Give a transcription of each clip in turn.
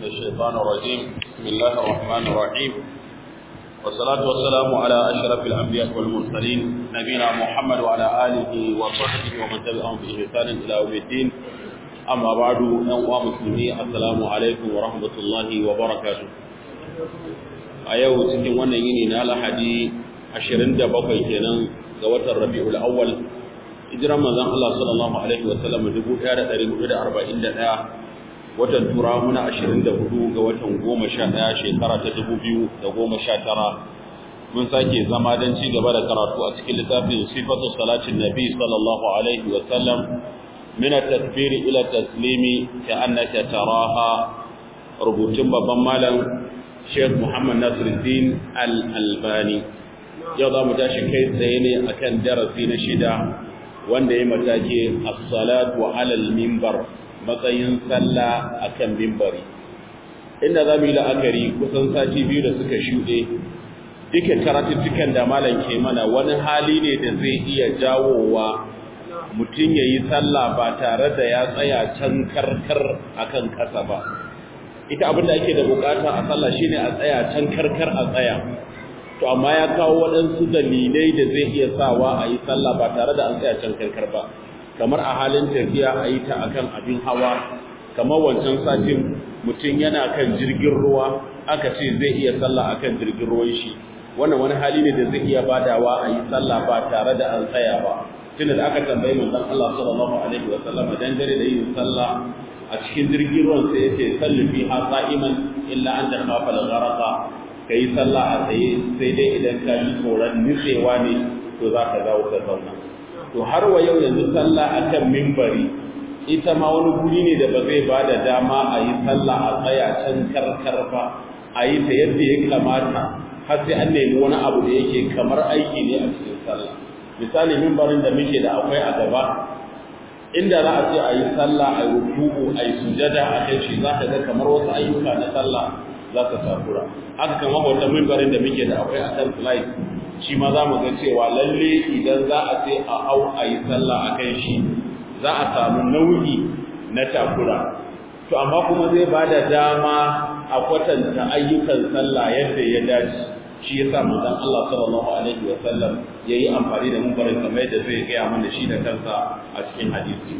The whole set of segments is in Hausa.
الشيطان الرجيم بسم الله الرحمن الرحيم والصلاة والسلام على أشرف الأنبياء والمرسلين نبينا محمد وعلى آله وصحبه ومن تبعهم بإحسان إلى يوم الدين أما بعد أيها المسلمين السلام عليكم ورحمة الله وبركاته أيوه cikin wannan yini na Lahadi 27 kenan ga watan Rabiul Awwal hijiran manzon Allah sallallahu alaihi wa sallam 1441 watan tura muna 24 ga watan 11 shekara ta 2019 mun sake zama don ci gaba da karatu a cikin littafin sifatu salatin nabi sallallahu alaihi wa sallam min at-takbir ila taslimi ka'annaka taraha rubutun babban malam Sheikh Muhammad Nasiruddin Al-Albani yau za mu tashi kai tsaye ne akan darasi na shida wanda ya matake as-salatu ala al-minbar matsayin sallah akan mimbari inda za mu yi la'akari kusan sati biyu da suka shuɗe duka karatuttukan da malam ke mana wani hali ne da zai iya jawowa mutum ya yi sallah ba tare da ya tsaya can karkar akan ƙasa ba ita abin da ake da bukata a sallah shine a tsaya can karkar a tsaya to amma ya kawo waɗansu dalilai da zai iya sawa a yi sallah ba tare da an tsaya can karkar ba kamar a halin tafiya a yi ta akan abin hawa kamar wancan satin mutum yana kan jirgin ruwa aka ce zai iya sallah akan jirgin ruwan shi wannan wani hali ne da zai iya badawa a yi sallah ba tare da an tsaya ba tunda da aka tambayi manzon Allah sallallahu alaihi wa sallam dangane da yin sallah a cikin jirgin ruwan sai yace sallu fi ha qa'iman illa an takhafa al-gharaqa kai sallah a tsaye sai dai idan ka ji tsoron nitsewa ne to za ka dawo ka zauna to har wa yau yanzu sallah akan mimbari ita ma wani guri ne da ba zai ba da dama a yi sallah a tsaya can karkar ba a yi ta yadda ya kamata har sai an nemi wani abu da yake kamar aiki ne a cikin sallah misali mimbarin da muke da akwai a gaba inda za a ce a yi sallah a yi ruku'u a yi sujada a kai shi za ka ga kamar wasu ayyuka na sallah za ka takura haka kama wata mimbarin da muke da akwai a kan slide shi ma za mu ga cewa lalle idan za a ce a hau a yi sallah a kan shi za a samu nau'i na takura to amma kuma zai ba da dama a kwatanta ayyukan sallah yadda ya dace shi yasa manzon Allah sallallahu alaihi wa sallam yayi amfani da mumbarin kamar yadda zai gaya mana shi da kansa a cikin hadisi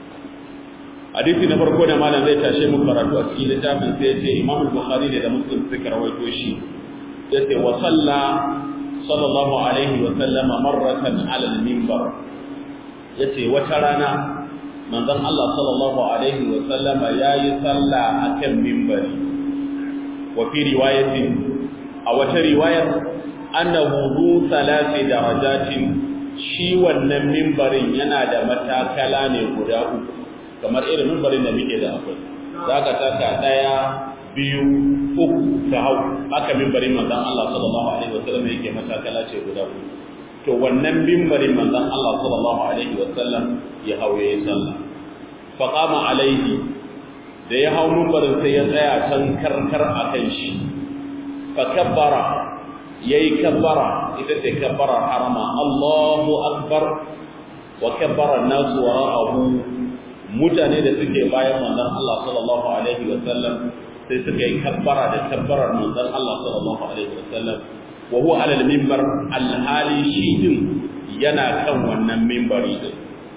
hadisi na farko da malam zai tashe mu karatu a cikin littafin sai ya ce Imam Bukhari da Muslim suka rawaito shi yace wa salla صلى الله عليه وسلم مرة على المنبر yace wata rana manzon Allah sallallahu alaihi wa sallama yayi sallah akan minbari wa fi riwayatin a wata riwayar annahu du salati darajatin shi wannan minbarin yana da matakala ne guda uku kamar irin minbarin da muke da akwai zaka taka daya biyu uku ta hau haka mimbarin manzan Allah sallallahu alaihi wasallam yake matakala ce guda uku to wannan mimbarin manzan Allah sallallahu alaihi wasallam ya hau yayin sallah fa qama alaihi da ya hau mimbarin sai ya tsaya can karkar akan shi fa kabbara yayi kabbara ita ce kabbara harama Allahu akbar wa kabbara an-nas wara'ahu mutane da suke bayan manzon Allah sallallahu alaihi wasallam sai suka yi kabbara da kabbarar manzon Allah sallallahu alaihi wasallam wa huwa ala al-minbar al-hali shi din yana kan wannan minbari din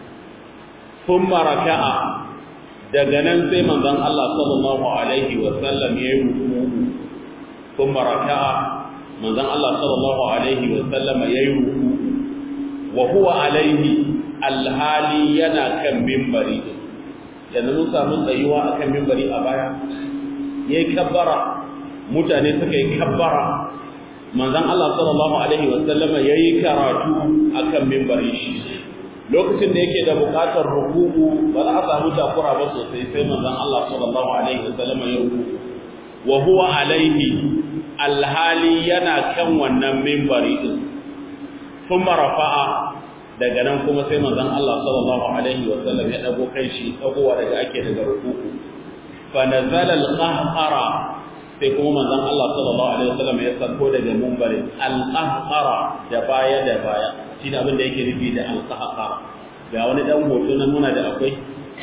thumma raka'a daga nan sai manzon Allah sallallahu alaihi wasallam ya yi ruku'u thumma raka'a manzon Allah sallallahu alaihi wasallam ya yi ruku'u wa huwa alaihi al-hali yana kan minbari din yanzu mun samu tsayuwa akan minbari a baya ya yi kabbara mutane suka yi kabbara manzan Allah sallallahu Alaihi wasallama ya yi karatu a kan mimbari shi lokacin da yake da bukatar rukuku ba za a samu takura ba sosai sai manzan Allah sallallahu Alaihi wasallama ya rukuku wa huwa alaihi alhali yana kan wannan mimbari din sun marafa'a daga nan kuma sai manzan Allah sallallahu Alaihi wasallam ya ɗago kai shi ɗagowa daga ake daga rukuku فنزل القهقرة sai kuma manzon Allah sallallahu alaihi wasallam ya sako daga munbarin al-qahqara da baya da baya shine abin da yake nufi da al-qahqara ga wani dan hoto nan muna da akwai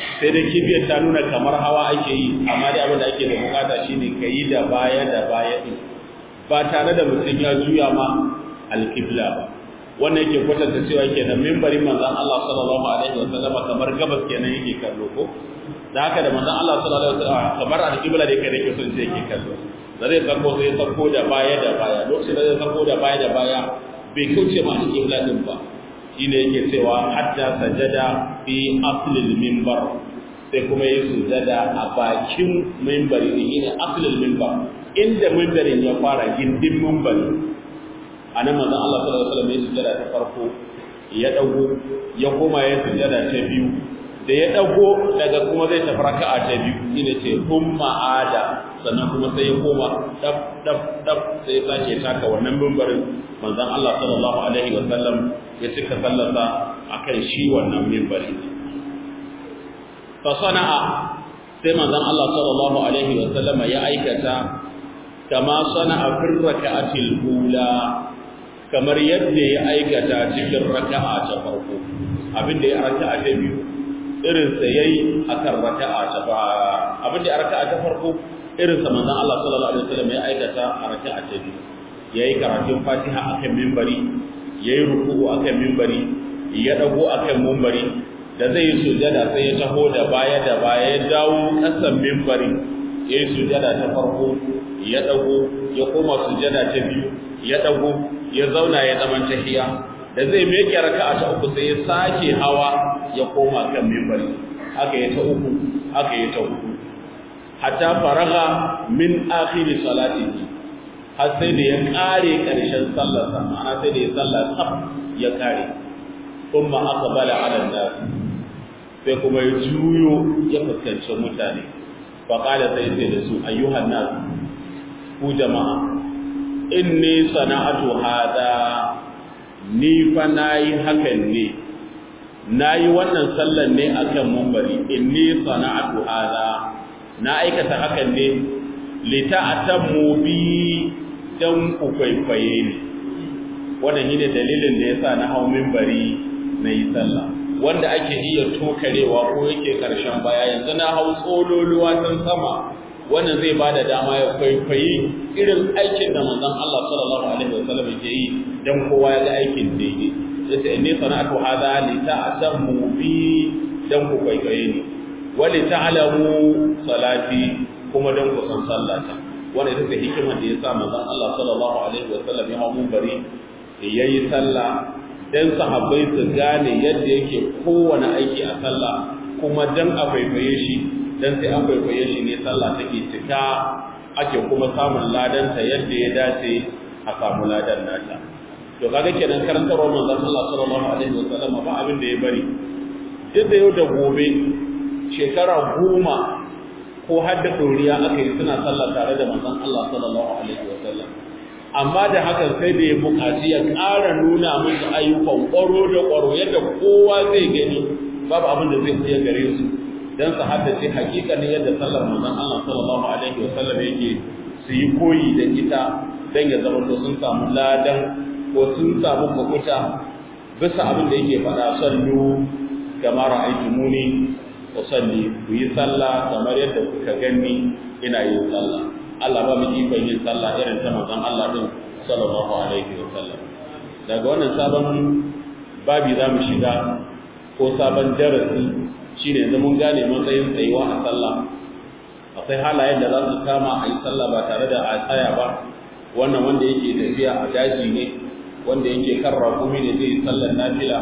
sai dai kibiyar ta nuna kamar hawa ake yi amma dai abin da ake da bukata shine ka yi da baya da baya din ba tare da mutum ya juya ma alkibla ba wannan yake kwatanta cewa kenan mimbarin manzon Allah sallallahu alaihi wa sallama kamar gabas kenan yake kallo ko da haka da manzon Allah sallallahu alaihi wa sallama kamar alkibla da yake da yake son sai yake kallo da zai sako sai ya sako da baya da baya lokacin da zai sako da baya da baya bai kauce ma alkibla din ba shine yake cewa hatta sajada fi aslil minbar sai kuma yi sujada a bakin mimbari ne shine aslil minbar inda mimbarin ya fara gindin mimbari anan manzon Allah sallallahu alaihi wasallam ya sujada ta farko ya dago ya koma ya sujada ta biyu da ya dago daga kuma zai tafi raka'a ta biyu shine ce umma ada sannan kuma sai ya koma dab dab dab sai ya sake taka wannan mimbarin manzon Allah sallallahu alaihi wasallam ya cika sallarsa akan shi wannan mimbari fa sana'a sai manzon Allah sallallahu alaihi wasallam ya aikata kama sana'a fi raka'atil ula kamar yadda ya aikata cikin raka'a ta farko abinda ya raka'a ta biyu irin sa yayi akan raka'a ta ba abinda ya raka'a ta farko irin sa manzon Allah sallallahu alaihi wasallam ya aikata a raka'a ta biyu yayi karatun Fatiha akan minbari yayi ruku'u akan minbari ya dago akan minbari da zai yi sujada sai ya taho da baya da baya ya dawo kasan minbari yayi sujada ta farko ya dago ya koma sujada ta biyu ya dago ya zauna ya zaman tahiya da zai meke raka'a ta uku sai ya sake hawa ya koma kan minbari haka ya ta uku haka ya ta hudu hatta faraga min akhir salatihi har sai da ya kare karshen sallar sa ma'ana sai da ya sallar tsaf ya kare kuma aqbala ala nas sai kuma ya juyo ya fuskanci mutane fa qala sai sai da su ayyuhan nas ku jama'a inni sana'atu hada ni fa nayi hakan ne nayi wannan sallan ne akan mumbari inni sana'atu hada na aikata hakan ne lita'tammu bi dan ku kwaikwaye ni wannan shine dalilin da yasa na hau minbari na yi sallah wanda ake iya tokarewa ko yake karshen baya yanzu na hau tsololuwa tan sama wannan zai bada dama ya kwaikwayi irin aikin da manzon Allah sallallahu alaihi wasallam yake yi dan kowa ya ga aikin daidai yace inni sana'atu hadha li ta'tammu bi dan ku kwaikwaye ni wa li ta'lamu salati kuma dan ku san sallata wannan ita ce hikimar da yasa manzon Allah sallallahu alaihi wasallam ya hawo bari yayi sallah dan sahabbai su gane yadda yake kowane aiki a sallah kuma dan a kwaikwaye shi dan sai an kwaikwaye shi ne sallah take cika ake kuma samun ladanta yadda ya dace a samu ladan nata to kaga kenan karantarwar manzon Allah sallallahu alaihi wasallam ba abin da ya bari duk da yau da gobe shekara goma ko har da doriya aka yi suna sallah tare da manzon Allah sallallahu alaihi wasallam amma da haka sai da ya buƙaci ya ƙara nuna musu ayyukan ƙwaro da ƙwaro yadda kowa zai gani babu abin da zai iya gare su dan su haddace hakikanin yadda sallar manzon Allah sallallahu alaihi wasallam yake su yi koyi da ita dan ya zama to sun samu ladan ko sun samu kukuta bisa abin da yake faɗa sallu kama ra'aytumuni usalli ku yi sallah kamar yadda kuka gani ina yin sallah Allah ba mu ikon yin sallah irin ta manzon Allah din sallallahu alaihi wasallam daga wannan sabon babi za mu shiga ko sabon darasi shine yanzu mun gane matsayin tsayuwa a sallah akwai halayen da za su kama a yi sallah ba tare da a tsaya ba wannan wanda yake tafiya a daji ne wanda yake kan rakumi ne zai yi sallar nafila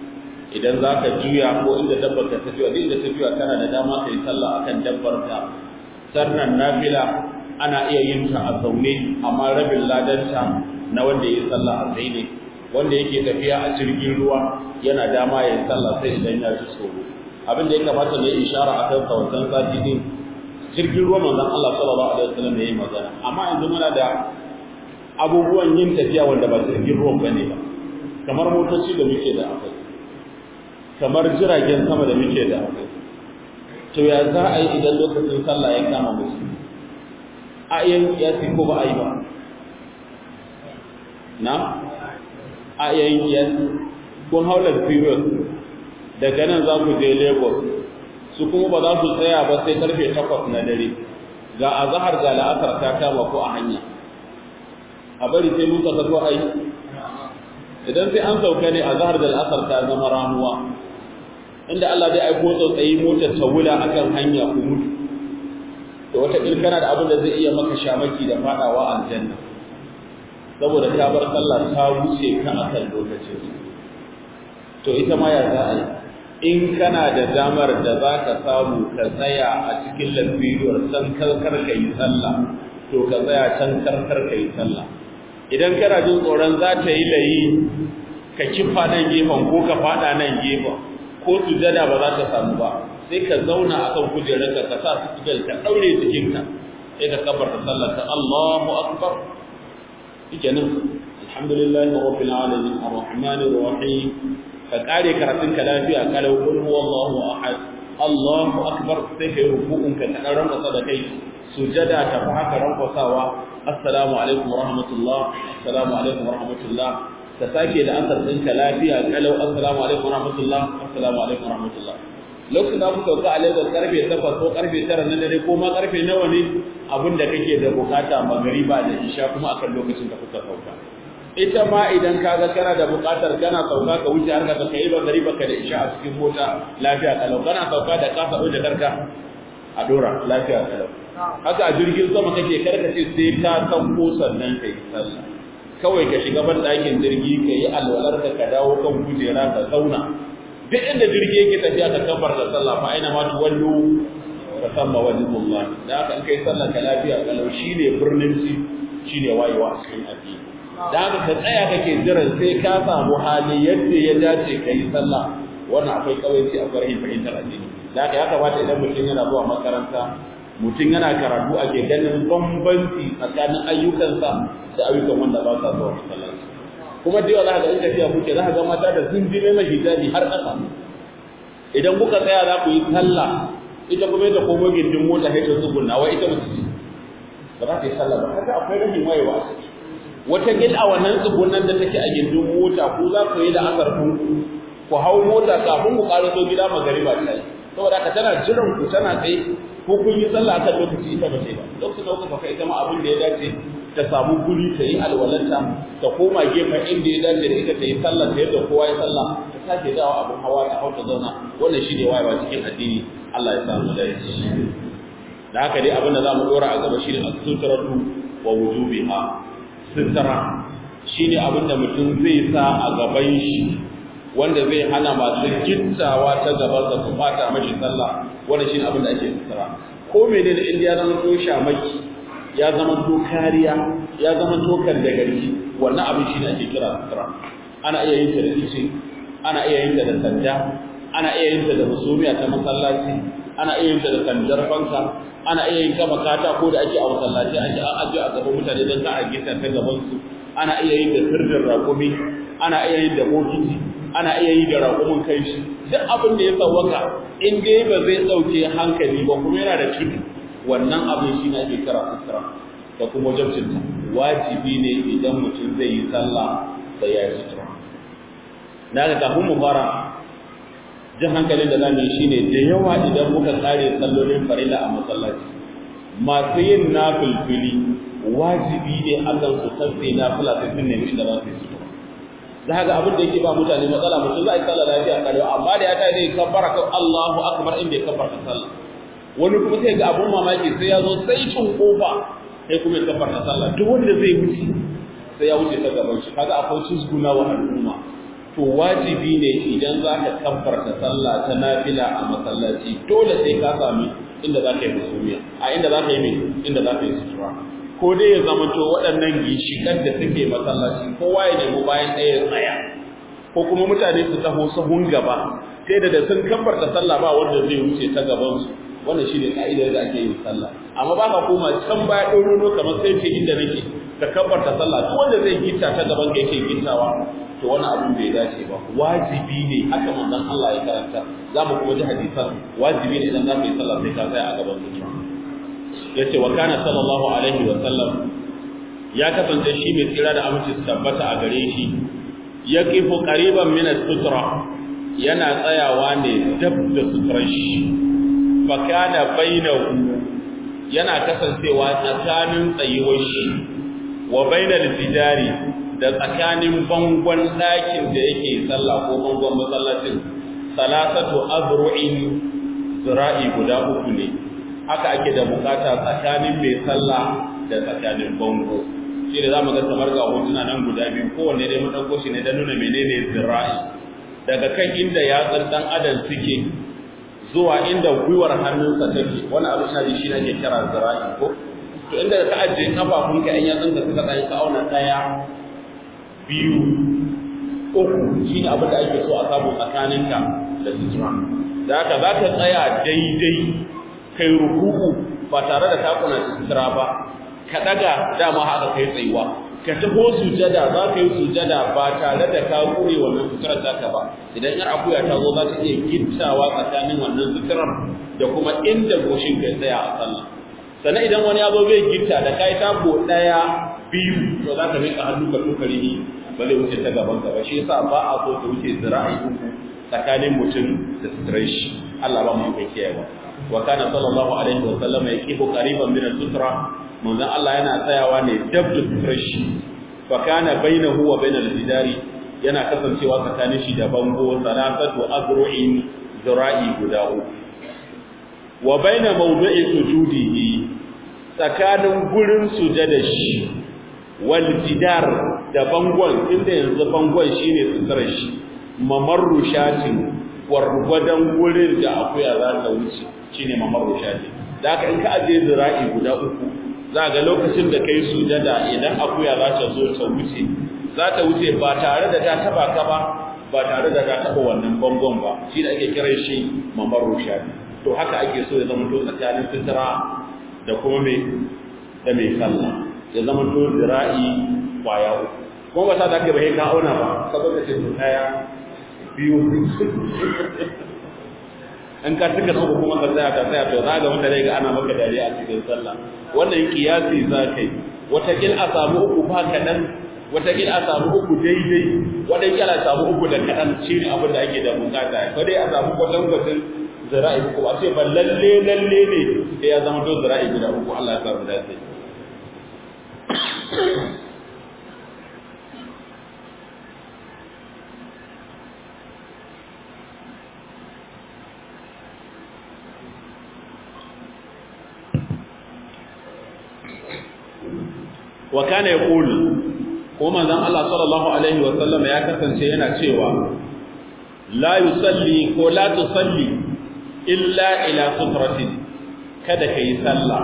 idan za ka juya ko inda dabbar ka tafiya duk inda tafiya kana da dama ka yi sallah akan dabbar ka sannan nafila ana iya yin ta a zaune amma rabin ladanta na wanda ya yi sallah a tsaye ne wanda yake tafiya a jirgin ruwa yana dama ya yi sallah sai idan ya ji tsoro abin da ya kamata ne ishara a kan wancan sati din jirgin ruwa manzon Allah sallallahu alaihi wasallam ya yi magana amma yanzu muna da abubuwan yin tafiya wanda ba jirgin ruwan bane ba kamar motoci da muke da akwai kamar jiragen sama da muke da akwai to ya za a yi idan lokacin sallah ya kama musu a iya kiyasi ko ba a yi ba na a iya yin kiyasi kun haular period daga nan za ku je lagos su kuma ba za su tsaya ba sai karfe takwas na dare ga azahar ga la'asar ta kama ko a hanya a bari sai mun saka ai idan sai an sauka ne azahar da la'asar ta zama ramuwa inda Allah zai aiko tsautsayi motar ta wula akan hanya ku mutu da wata kana da abin da zai iya maka shamaki da fadawa aljanna saboda ta bar sallah ta wuce ka akan lokacin to ita ma ya za a yi in kana da damar da za ka samu ka tsaya a cikin lafiyar san karkar ka yi sallah to ka tsaya can karkar ka yi sallah idan kana jin tsoron za ta yi layi ka kifa nan gefen ko ka fada nan gefen ko sujada ba za ta samu ba sai ka zauna akan kujerarka ka sa sujal ka daure jikinka sai ka kabarta sallar ta Allahu akbar shikenan alhamdulillahi rabbil alamin arrahmanir rahim ka kare karatun ka lafiya kalau kul huwallahu ahad Allahu akbar sai kai ruku'un ka dan ranka da kai sujada ta fa haka rankwasawa assalamu alaikum warahmatullah assalamu alaikum warahmatullah ka sake da asar ɗinka lafiya kalau assalamu alaikum warahmatullah assalamu alaikum warahmatullah lokacin da kuka sauka a Lagos karfe 8 ko karfe 9 na dare ko ma karfe nawa ne abin da kake da bukata magariba da isha kuma akan lokacin da kuka sauka ita ma idan ka ga kana da bukatar kana sauka ka wuce har ka kai magariba ka da isha a cikin mota lafiya kalau kana sauka da ka sabo da karka a dora lafiya kalau haka a jirgin sama kake karkace sai ka sauko sannan kai sallah kawai ka shiga ban ɗakin jirgi ka yi alwalar ka ka dawo kan kujera ka zauna duk inda jirgi yake tafiya ka kabar da sallah fa aina ma tuwallu ka samma wajhullah da haka in kai sallah ka lafiya kalau shine birnin ci shine wayewa a cikin addini da haka ka tsaya kake jiran sai ka samu hali yadda ya dace ka yi sallah wannan akwai kawaici a farhin fahimtar addini da haka ya kamata idan mutum yana zuwa makaranta mutum yana karatu ake ganin bambanci tsakanin ayyukansa da ayyukan wanda ba sa zuwa masallaci kuma da yawa za ka ga in tafiya kuke za ka ga mata da sun jime mai hijabi har ƙasa idan kuka tsaya za ku yi sallah ita kuma ita komo gindin mota sai ta tsugunna wai ita mutu ce ba za ta yi sallah ba haka akwai rashin wayewa a ciki wata gil a wannan tsugunnan da take a gindin mota ku za ku yi da asar ku ku hau mota kafin ku ƙaraso gida magariba ta yi saboda haka tana jiran ku tana tsaye ko kun yi sallah akan lokaci ita ba sai ba lokacin da kuka kai ita ma abin da ya dace ta samu guri ta yi alwalanta ta koma gefen inda ya dace da ita ta yi sallah ta yadda kowa ya sallah ta sake dawo abin hawa ta hau ta zauna wannan shi ne wayewa cikin addini Allah ya samu da da haka dai abin da za mu dora a gaba shi ne as-sutratu wa wujubiha sutra shine abin da mutum zai sa a gaban shi wanda zai hana masu gittawa ta gaban sa su fata mashi sallah wannan shine abin da ake sutura ko menene in ya zama to shamaki ya zama to kariya ya zama to kan da garki wannan abin shine ake kira sutura ana iya yin ta da ice ana iya yin ta da sanda ana iya yin ta da musumiya ta masallaci ana iya yin ta da sandar fanka ana iya yin ta makata ko da ake a masallaci ake an ajiye a gaban mutane don ka a gita ta gaban su ana iya yin da sirrin raƙumi ana iya yin da bokiti ana iya yi da raƙumin kai shi duk abin da ya tsawaka in dai ba zai ɗauke hankali ba kuma yana da tudu wannan abin shi ne ake kira sutura da kuma wajabcinta wajibi ne idan mutum zai yi sallah sai ya yi sutura da haka kafin mu fara jin hankalin da zamu yi shine da yawa idan muka tsare sallolin farilla a masallaci masu yin nafilfili wajibi ne akan su tsare nafila sai sun nemi inda za su yi sutura za ga abin da yake ba mutane matsala mutum za a yi sallah lafiya kare amma da ya ta zai kabbara kan Allahu akbar inda ya kabbara sallah wani kuma sai ga abun mamaki sai ya zo sai cin kofa sai kuma ya kabbara sallah duk wanda zai wuce sai ya wuce ta gaban shi kaga akwai cizguna wa al'umma to wajibi ne idan za ka kabbarta sallah ta nafila a masallaci dole sai ka sami inda za ka yi musumiya a inda za ka yi mai inda za ka yi sutura ko dai ya zama to waɗannan gishikan da suke masallaci kowa ya nemi bayan ɗaya ya tsaya ko kuma mutane su taho sahun gaba sai da da sun kabbarta sallah ba wanda zai wuce ta gaban su wannan shine ka'idar da ake yin sallah amma ba ka koma can baya ɗorono kamar sai ce inda nake ka kabbarta sallah duk wanda zai gita ta gaban ka yake gittawa to wani abin bai dace ba wajibi ne haka manzon Allah ya karanta za mu kuma ji hadisan wajibi ne idan za ka yi sallah sai ka tsaya a gaban sutura yace wa kana sallallahu alaihi wa sallam ya kasance shi mai tsira da aminci su tabbata a gare shi ya kifo qariban min sutura yana tsayawa ne dab da suturar shi fa kana bainahu yana kasancewa tsakanin tsayuwar shi wa bainal jidari da tsakanin bangon ɗakin da yake sallah ko bangon masallacin salasatu azru'in zira'i guda uku ne haka ake da bukata tsakanin mai sallah da tsakanin bango shi da zamu ga kamar ga hotuna nan guda biyu kowanne dai mun dauko shi ne da nuna menene zira'i daga kan inda yatsun dan adam suke zuwa inda gwiwar hannunsa take wani abu ina ji shi ne ake kira zira'i ko to inda ka ajiye kafafunka in yatsun ka suka tsaye ka auna daya biyu uku shi ne abin da ake so a samu tsakaninka da sutura da haka za ka tsaya daidai kai rukuku ba tare da takuna sutura ba ka daga dama haka kai tsayuwa ka taho sujada za ka yi sujada ba tare da ka kure wannan suturar taka ba idan yar akuya ta zo za ta iya gittawa tsakanin wannan suturar da kuma inda goshin kai tsaya a sallah sannan idan wani ya zo zai gitta da kai tako daya biyu to za ka miƙa hannu ka tukari ni ba zai wuce ta gaban ka ba shi yasa ba a so ta wuce zira'i uku tsakanin mutum da suturar shi Allah ba mu kai kiyayewa wa kana sallallahu alaihi wa sallam yaqifu qariban min al-sutra manzon Allah yana tsayawa ne dab da suturar shi fa kana bainahu wa bainal jidari yana kasancewa tsakanin shi da bango salasatu azru'in zira'i guda uku wa baina mawdu'i sujudihi tsakanin gurin sujada shi wal jidar da bangon inda yanzu bangon shine suturar shi mamarru shatin gwargwadon gurin da akuya za ta wuce shine mamarru shatin da haka in ka aje zira'i guda uku za ga lokacin da kai sujada idan akuya za ta zo ta wuce za ta wuce ba tare da ta taba ka ba ba tare da ta taba wannan bangon ba shi da ake kiran shi mamarru shatin to haka ake so ya zama to tsakanin sutura da kuma mai da mai sallah ya zama to zira'i kwaya uku kuma ba sa da ake bai ka auna ba saboda ce to daya biyu in ka tuka sauka kuma ka tsaya ka tsaya to za ga wanda zai ga ana maka dariya a cikin sallah wannan kiyasi za ka yi watakil a samu uku ba kaɗan watakil a samu uku daidai watakil a samu uku da kaɗan shi ne abin da ake da bukata ko dai a samu kwatankwacin zira'i uku a ce ba lalle lalle ne sai ya zama to zira'i guda uku Allah ya samu dace wa kana yaqul ko manzon Allah sallallahu alaihi wa sallam ya kasance yana cewa la yusalli ko la tusalli illa ila sutratin kada kai sallah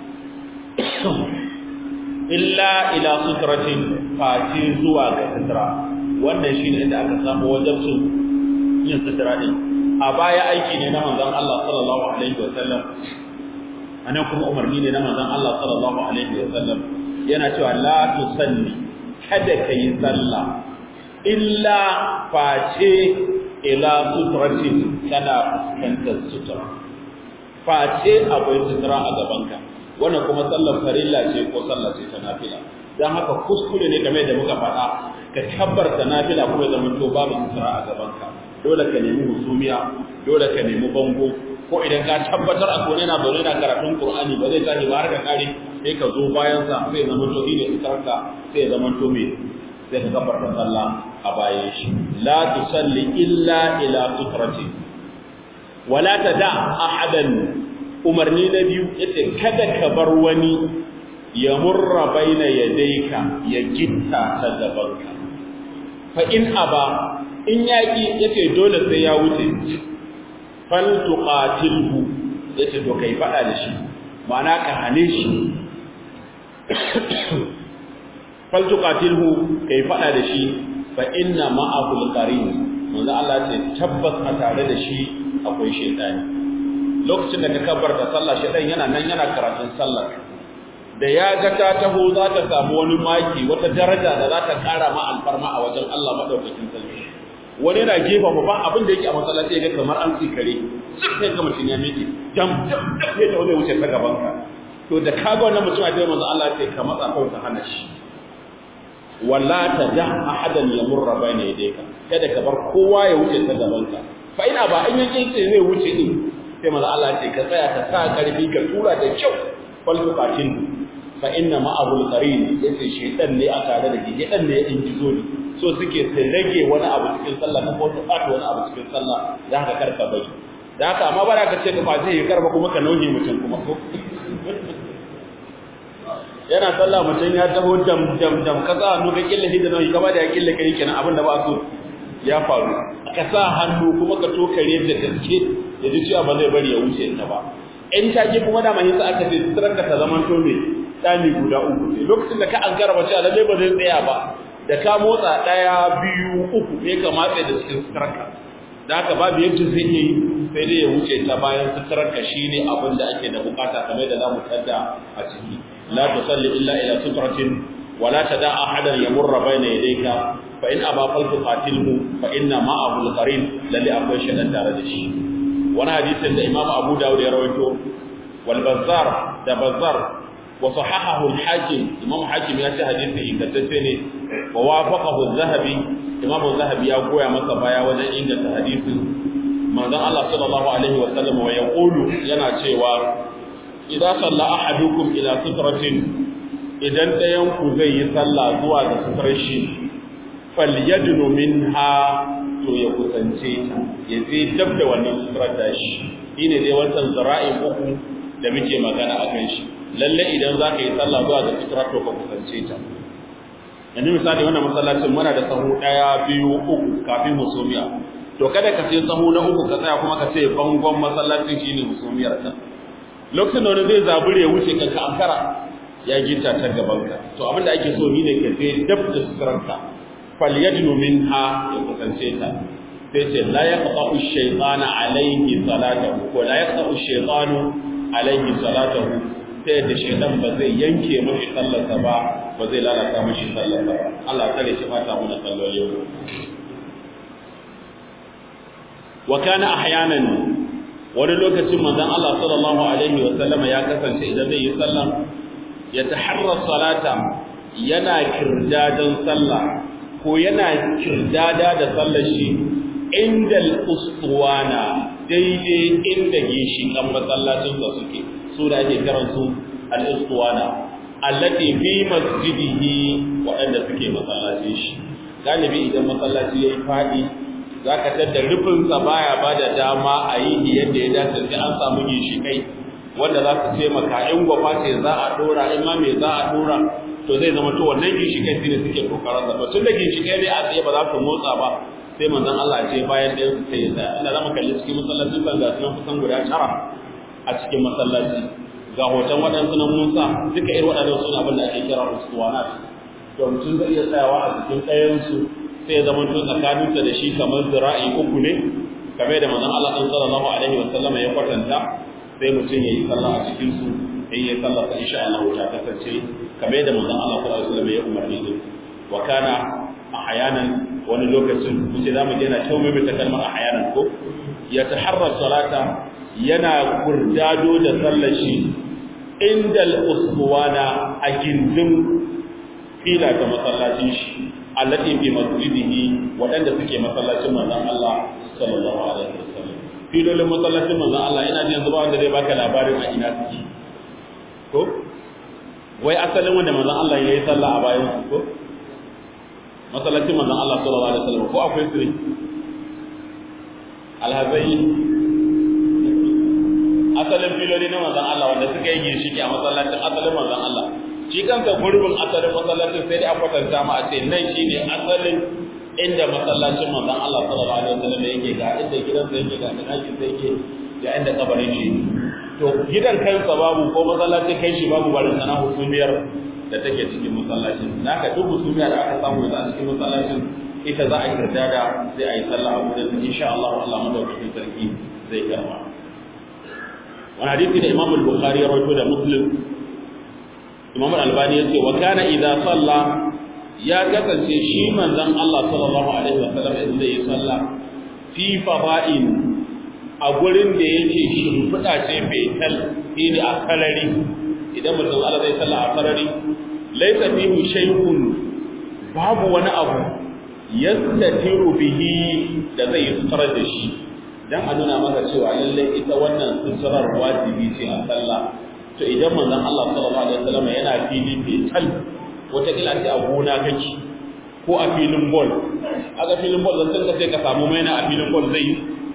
illa ila sutratin fati zuwa ga sutra wannan shine inda aka samu wajibcin yin sutra din a baya aiki ne na manzon Allah sallallahu alaihi wa sallam anan kuma umarni ne na manzon Allah sallallahu alaihi wa sallam yana cewa la tusalli kada ka yi sallah illa face ila sutratin kana fuskantar sutura face akwai sutura a gabanka wannan kuma sallar farilla ce ko sallar ce ta nafila dan haka kuskure ne game da muka faɗa ka kabbarta nafila kuma ya zama to babu sutura a gabanka dole ka nemi husumiya dole ka nemi bango ko idan ka tabbatar a kone na zaune na karatun Qur'ani ba zai tashi ba har ka kare sai ka zo bayan sa sai zama to ne iskarka sai zama to me sai ka kafarta sallah a bayan shi la tusalli illa ila sutrati wala tada ahadan umarni na biyu yace kada ka bar wani ya murra baina yadayka ya gitta ta gabanka fa in aba in yaki yace dole sai ya wuce faltuqatilhu yace to kai fada da shi ma'ana ka hane shi faltuqatilhu kai fada da shi fa inna ma'ahul qarin manzo Allah ce tabbas a tare da shi akwai shaytani lokacin da ka kabbarta sallah shaytan yana nan yana karatun sallar da ya ga ta taho za ta samu wani maki wata daraja da za ta kara ma alfarma a wajen Allah madaukakin sarki wani yana gefa ba abin da yake a masallaci ya ga kamar an tsikare sai ga mutum ya miƙe dam dam dam ya ta wani wuce ta gaban ka to da kaga wannan mutum a jama'a Allah sai ka matsa kawai ka hana shi wala ta da ahadan yamurra bayna yadayka kada ka bar kowa ya wuce ta gaban ka fa ina ba an yanke sai zai wuce din sai manzo Allah ce ka tsaya ka sa karfi ka tura da kyau fal tuqatil fa inna ma'ahu al-qarin yace shaytan ne a tare da shi shaytan ne in jizo ne so suke su rage wani abu cikin sallah na ko su ɓata wani abu cikin sallah da haka karka bari da haka amma bara ka ce ka kwace ya karba kuma ka nauye mutum kuma ko yana sallah mutum ya taho dam dam dam ka sa hannu ka killa shi da nauyi kama da ya killa kai kenan abin da ba so ya faru ka sa hannu kuma ka tokare da gaske da ji cewa ba zai bari ya wuce ta ba in ta ki kuma da mai sa aka ce tsirar ka ta zaman to me dami guda uku ne lokacin da ka ankara ba cewa lalle ba zai tsaya ba da ka motsa daya biyu uku ne ka matse da cikin tsirar da haka babu yadda zai yi sai dai ya wuce ta bayan tsirar ka shine abin da ake da bukata kamar da zamu tada a ciki la tusalli illa ila sitratin ولا تدع احدا يمر بين يديك فان ابى فلتقاتله فان معه القرين للي akwai shedan tare da shi wani hadisin da imam abu dawud ya rawaito wal bazzar da bazzar wa sahahahu al hakim imam hakim ya ce hadisi ingantacce ne wa wafaqahu az-zahabi imam az-zahabi ya goya masa baya wajen inganta hadisin manzon Allah sallallahu alaihi wa sallam wa yaqulu yana cewa idza salla ahadukum ila sitratin idan ɗayanku zai yi sallah zuwa ga sutar shi falyadnu minha to ya kusance ta ya je dab da wannan sutar da shi shine dai wancan zara'in uku da muke magana akan shi lalle idan za ka yi sallah zuwa ga sutar to ka kusance ta yanzu misali wannan masallacin muna da sahu ɗaya biyu uku kafin musumiya to kada ka sai sahu na uku ka tsaya kuma ka ce bangon masallacin shine musumiyar ka lokacin da wani zai zabure ya wuce ka ankara ya gita ta gabanka to abin da ake so ni ne ka je dab da suturanka falyadnu minha ya kusance ta sai ce la yaqta'u shaytana alayhi salatahu ko la yaqta'u shaytanu alayhi salatahu sai da shaytan ba zai yanke mashi sallarsa ba ba zai lalata mashi sallarsa ba Allah kare shi fata mu da salloli wa kana ahyanan wani lokacin manzon Allah sallallahu alaihi wa sallama ya kasance idan zai yi sallah ya taharra salata yana kirdadan sallah ko yana kirdada da sallar shi inda al-ustuwana daidai inda ginshiƙan masallacin sa suke su da ake kiran su al-ustuwana allati fi masjidihi waɗanda suke masallacin shi galibi idan masallaci yayi fadi zaka tada rufin sa baya bada dama a yi yadda ya dace sai an samu ginshiƙai wanda za su taimaka in gwafa ce za a dora in ma me za a dora to zai zama to wannan ginshikai su ne suke kokarin sa tun da ginshikai ne a tsaye ba za su motsa ba sai manzon Allah ce bayan ɗayan su sai ya tsaya inda zamu kalli cikin masallacin kan ga sunan kusan guda tara a cikin masallaci ga hoton waɗansu na Musa duka irin waɗannan suna abin da ake kira ustuwanat to mutum zai iya tsayawa a cikin ɗayan su sai ya zama to tsakaninsa da shi kamar zira'i uku ne kamar da manzon Allah sallallahu alaihi wa sallam ya kwatanta sai mutum ya yi sallah a cikin su in ya sallah ta insha Allah ta kasance kamar yadda manzon Allah sallallahu alaihi wasallam ya umarni din wa kana ahyanan wani lokacin kuce zamu je na tawo mai kalmar ahyanan ko ya taharra salata yana kurdado da sallar shi inda al-usbuwana a gindin fila ta masallacin shi allati fi masjidihi wadanda suke masallacin manzon Allah sallallahu alaihi wasallam filolin masallacin manzon Allah ina jin zuba wanda zai baka labarin a ina suke ko wai asalin wanda manzon Allah ya yi sallah a bayan su ko masallacin manzon Allah sallallahu alaihi wasallam ko akwai sirri alhazai asalin filoli na manzon Allah wanda suka yi ginshiki a masallacin asalin manzon Allah shi kanka gurbin asalin masallacin sai dai a kwatanta ma a ce nan shine asalin inda masallacin manzon Allah sallallahu alaihi wasallam yake ga inda gidansa yake ga ɗakin sa yake ga inda kabarin shi to gidan kansa babu ko masallacin kai shi babu barin sana husumiyar da take cikin masallacin naka duk husumiya da aka samu da cikin masallacin ita za a yi da sai a yi sallah a wurin insha Allah Allah madaukakin sarki zai karba wani hadisi da Imam al-Bukhari ya rawaito da Muslim Imam al-Albani yace wa kana idza salla ya kasance shi manzon Allah sallallahu alaihi wasallam idan zai yi sallah fi fada'in a gurin da yake shimfiɗa ce fetal shine a kalari idan mutum Allah zai sallah a kalari laysa fihi shay'un babu wani abu yastatiru bihi da zai sutar da shi dan a nuna maka cewa lallai ita wannan suturar wajibi ce a sallah to idan manzon Allah sallallahu alaihi wasallam yana fili fetal wata kila ce a gona kake ko a filin ball aga filin ball zan ka sai ka samu maina a filin ball zai yi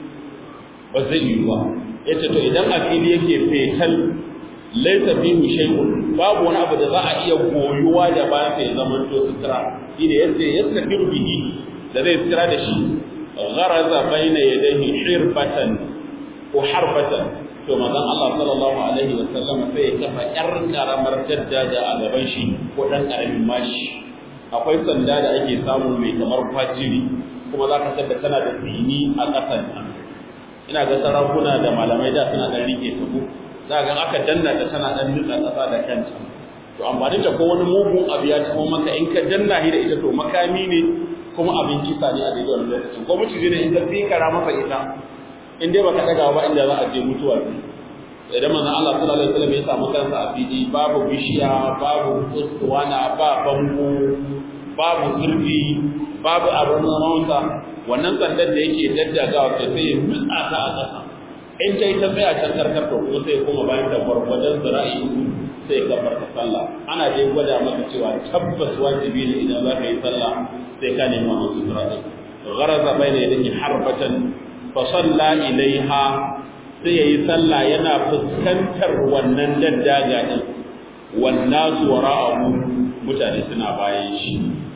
ba zai yi ba yace to idan a fili yake fetal laysa fihi shay'un babu wani abu da za a iya goyuwa da bayan sai zaman to sutura shine yace yastakiru bihi da zai sutura da shi gharaza baina yadayhi hirbatan ko harbatan to manzon Allah sallallahu alaihi wa sallam sai ya kafa yar karamar daddaja a gaban shi ko dan karamin mashi akwai sanda da ake samu mai kamar kwaciri kuma za ka tada tana da tsini a ƙasan ina ga sarakuna da malamai da suna dan rike ta ko za ga aka danna ta tana dan nutsa ƙasa da kanta to amfani da ko wani mugun abu ya taho maka in ka danna shi da ita to makami ne kuma abin kisa ne a daidai wannan lokacin ko mutum ne in ka fikara masa ita in dai baka daga ba inda za a je mutuwa idan manzon Allah sallallahu alaihi wasallam ya samu kansa a fili babu bishiya babu ustuwana ba bango babu zurfi babu abin mawanta wannan sandar da yake daddagawa ta sai ya nutsa ta a ƙasa in ta yi ta tsaya can karkar to ko sai kuma bayan da gwargwadon zira'i sai ka bar ta sallah ana dai gwada maka cewa tabbas wajibi ne idan za ka yi sallah sai ka nemi wannan sutura din gharaza bayna yadayhi harbatan fa salla ilaiha sai yayi sallah yana fuskantar wannan daddaga din wannan wara'ahu mutane suna bayan shi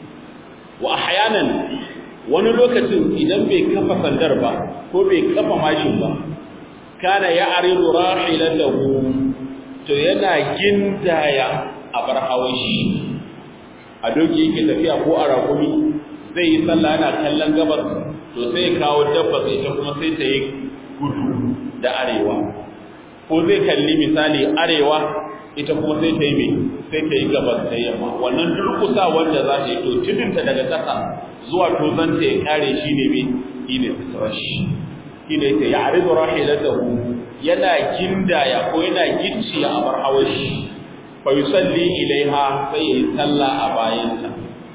wa ahyanan wani lokacin idan bai kafa sandar ba ko bai kafa mashin ba kana ya aridu rahilatahu to yana gindaya a bar hawashi a doki yake tafiya ko a rakumi zai yi sallah yana kallon gabar to sai kawo dabba sai ta kuma sai ta yi gudu da arewa ko zai kalli misali arewa ita kuma sai ta yi mai sai ta yi gabas da yamma wannan durkusa wanda za ta yi to tudunta daga ƙasa zuwa tozanta ya kare shi ne mai shi ne fitarashi shi ne ta ya arizu rahilatahu yana gindaya ko yana gicciya a bar hawashi fa yusalli ilaiha sai yayi sallah a bayanta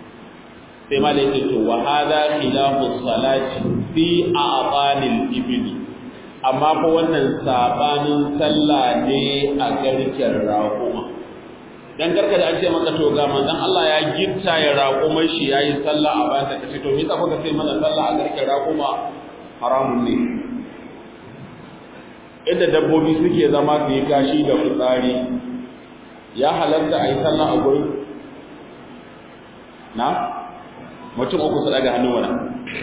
sai malai ce to wa hadha khilafu salati fi a'banil ibli amma fa wannan sabanin sallah ne a garken raƙuma dan karka da an ce maka to ga manzon Allah ya gitta ya raƙumar shi yayi sallah a bayan kace to me yasa kuka sai mana sallah a garken raƙuma haramun ne inda dabbobi suke zama su yi kashi da fitsari ya halatta a yi sallah a gurin na mutum uku su daga hannu wani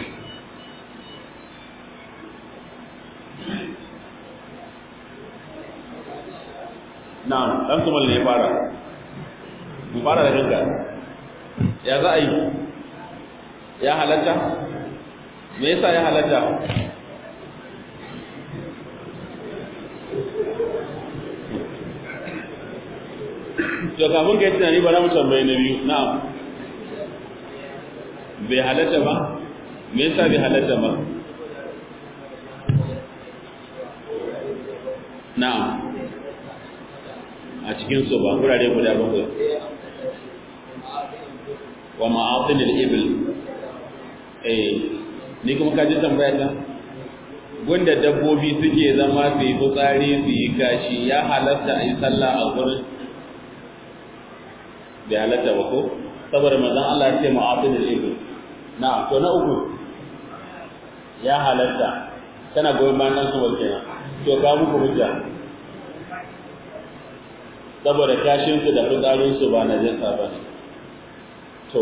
na ɗan tumal ne ya fara mu fara da kanka ya za a yi ya halatta me yasa ya halatta to kafin ka yi tunani ba za mu tambayi na biyu na'am bai halatta ba me yasa bai halatta ba na'am a cikin su ba kurare guda bakwai wa ma'atin al-ibil eh ni kuma ka ji tambaya ta gunda dabbobi suke zama su yi fitsari su yi kashi ya halatta a yi sallah a gurin bai halatta ba ko saboda manzon Allah ya ce ma'atin al-ibil na to na uku ya halatta kana goyon bayan nan su kenan to ga muku hujja saboda kashin su da fitsarin su ba najasa ba ne to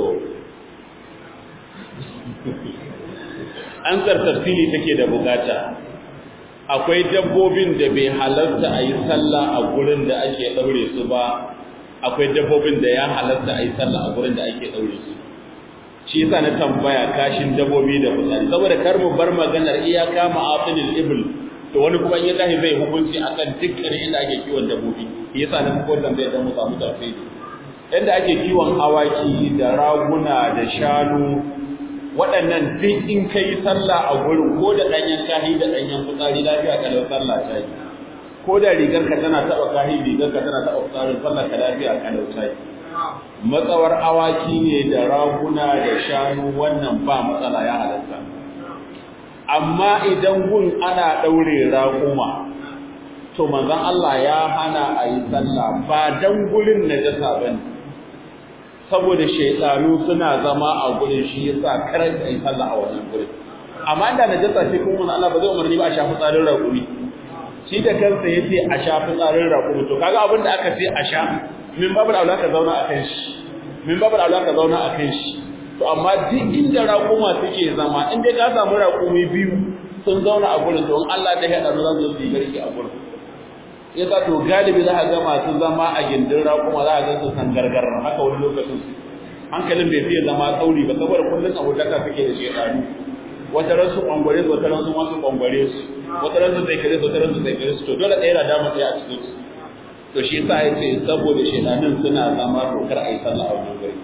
an tafsiri take da bukata akwai dabbobin da bai halarta a yi sallah a gurin da ake ɗaure su ba akwai dabbobin da ya halarta a yi sallah a gurin da ake ɗaure su shi yasa na tambaya kashin dabbobi da fitsari saboda kar mu bar maganar iyaka ma'afinil ibl to wani kuma in ya tashi zai hukunci akan dukkan inda ake kiwon dabbobi shi yasa na ko tambaya dan mu samu tafsiri inda ake kiwon awaki da raguna da shanu waɗannan duk in kai sallah a gurin ko da ɗanyen kahi da ɗanyen fitsari lafiya kalau sallah ta yi ko da rigar ka tana taɓa kahi rigar ka tana taɓa fitsarin sallah ka lafiya kalau ta yi matsawar awaki ne da raguna da shanu wannan ba matsala ya halatta amma idan gun ana daure raƙuma to manzon Allah ya hana a yi sallah ba dan gurin najasa bane saboda shaytanu suna zama a gurin shi yasa kar a yi sallah a wannan gurin amma inda najasa ce kuma Allah ba zai umarni ba a shafi tsarin raƙumi shi da kansa yace a shafi tsarin raƙumi to kaga abin da aka ce a sha min babu aula ka zauna a kan shi min babu aula ka zauna a kan shi to amma duk inda raƙuma suke zama in dai ka samu raƙumi biyu sun zauna a gurin to in Allah da ya dano zan zo su yi garki a gurin yasa to galibi za ka ga masu zama a gindin raƙuma za ka ga su san gargar haka wani lokacin hankalin bai fiye zama tsauri ba saboda kullum abotaka suke da shekaru wata ran su kwangware su wata ran su masu kwangware su wata ran su zai kare su wata ran su zai kare su to dole ɗaya na dama ɗaya a cikin su to shi yasa ya ce saboda shedanin suna zama to kar a yi sallah a wannan gari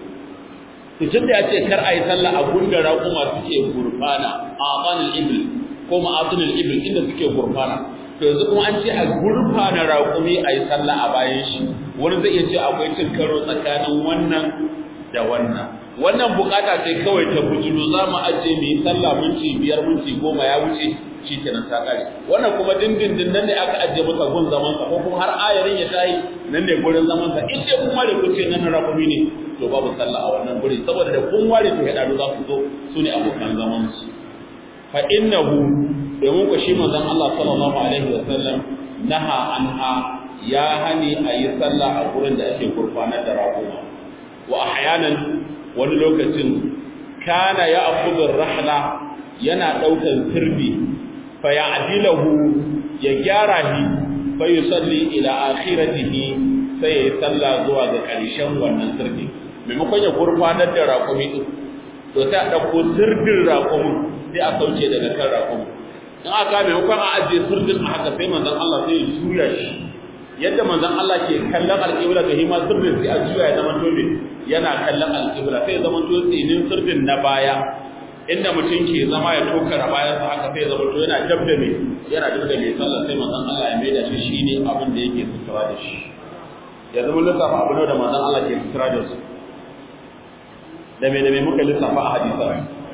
to tun da ya ce kar a yi sallah a gunda raƙuma suke gurfana a abanil ibil ko ma'atunil ibil inda suke gurfana to yanzu kuma an ce a gurfana raƙumi a yi sallah a bayan shi wani zai iya ce akwai cin karo tsakanin wannan da wannan wannan bukata ce kawai ta bujulu za mu ajiye mu yi sallah minti biyar minti goma ya wuce shi kenan ta kare wannan kuma dindindin nan ne aka ajiye masa gun zaman sa ko kuma har ayarin ya tayi nan ne gurin zaman sa in dai kun ware kuce nan rakumi ne to babu sallah a wannan guri saboda da kun ware to ya dadu za ku zo su ne abokan zaman su fa innahu domin ku shi manzon Allah sallallahu alaihi wa sallam naha anha ya hani a yi sallah a gurin da ake gurfanar da rakuma wa ahyanan wani lokacin kana ya akudur rahla yana daukan sirbi fa ya'dilahu ya gyara shi fa yusalli ila akhiratihi sai ya salla zuwa ga karshen wannan sirbi maimakon ya gurfanar da raƙumi din to sai a dauko sirdin raƙumi sai a sauke daga kan raƙumi in aka maimakon a ajiye sirdin a haka sai manzon Allah sai ya juya shi yadda manzon Allah ke kallon alƙibla ga hima sirdin sai a juya ya zama tobe yana kallon alƙibla sai zama to tsinin sirdin na baya inda mutum ke zama ya tokara bayan sa haka sai zama to yana dab da me yana dab da me sallah sai manzon Allah ya maida shi shine abin da yake sutura da shi ya zama lissafa abin da manzon Allah ke sutura da su da me da me muka lissafa a hadisa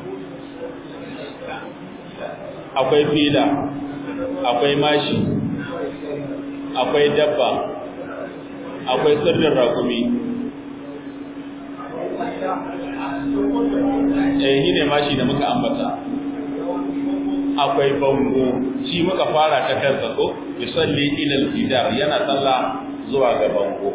akwai fila akwai mashi akwai dabba akwai sirrin rakumi eh shi ne mashi da muka ambata akwai bango shi muka fara ta kansa ko yusalli ila al-jidar yana sallah zuwa ga bango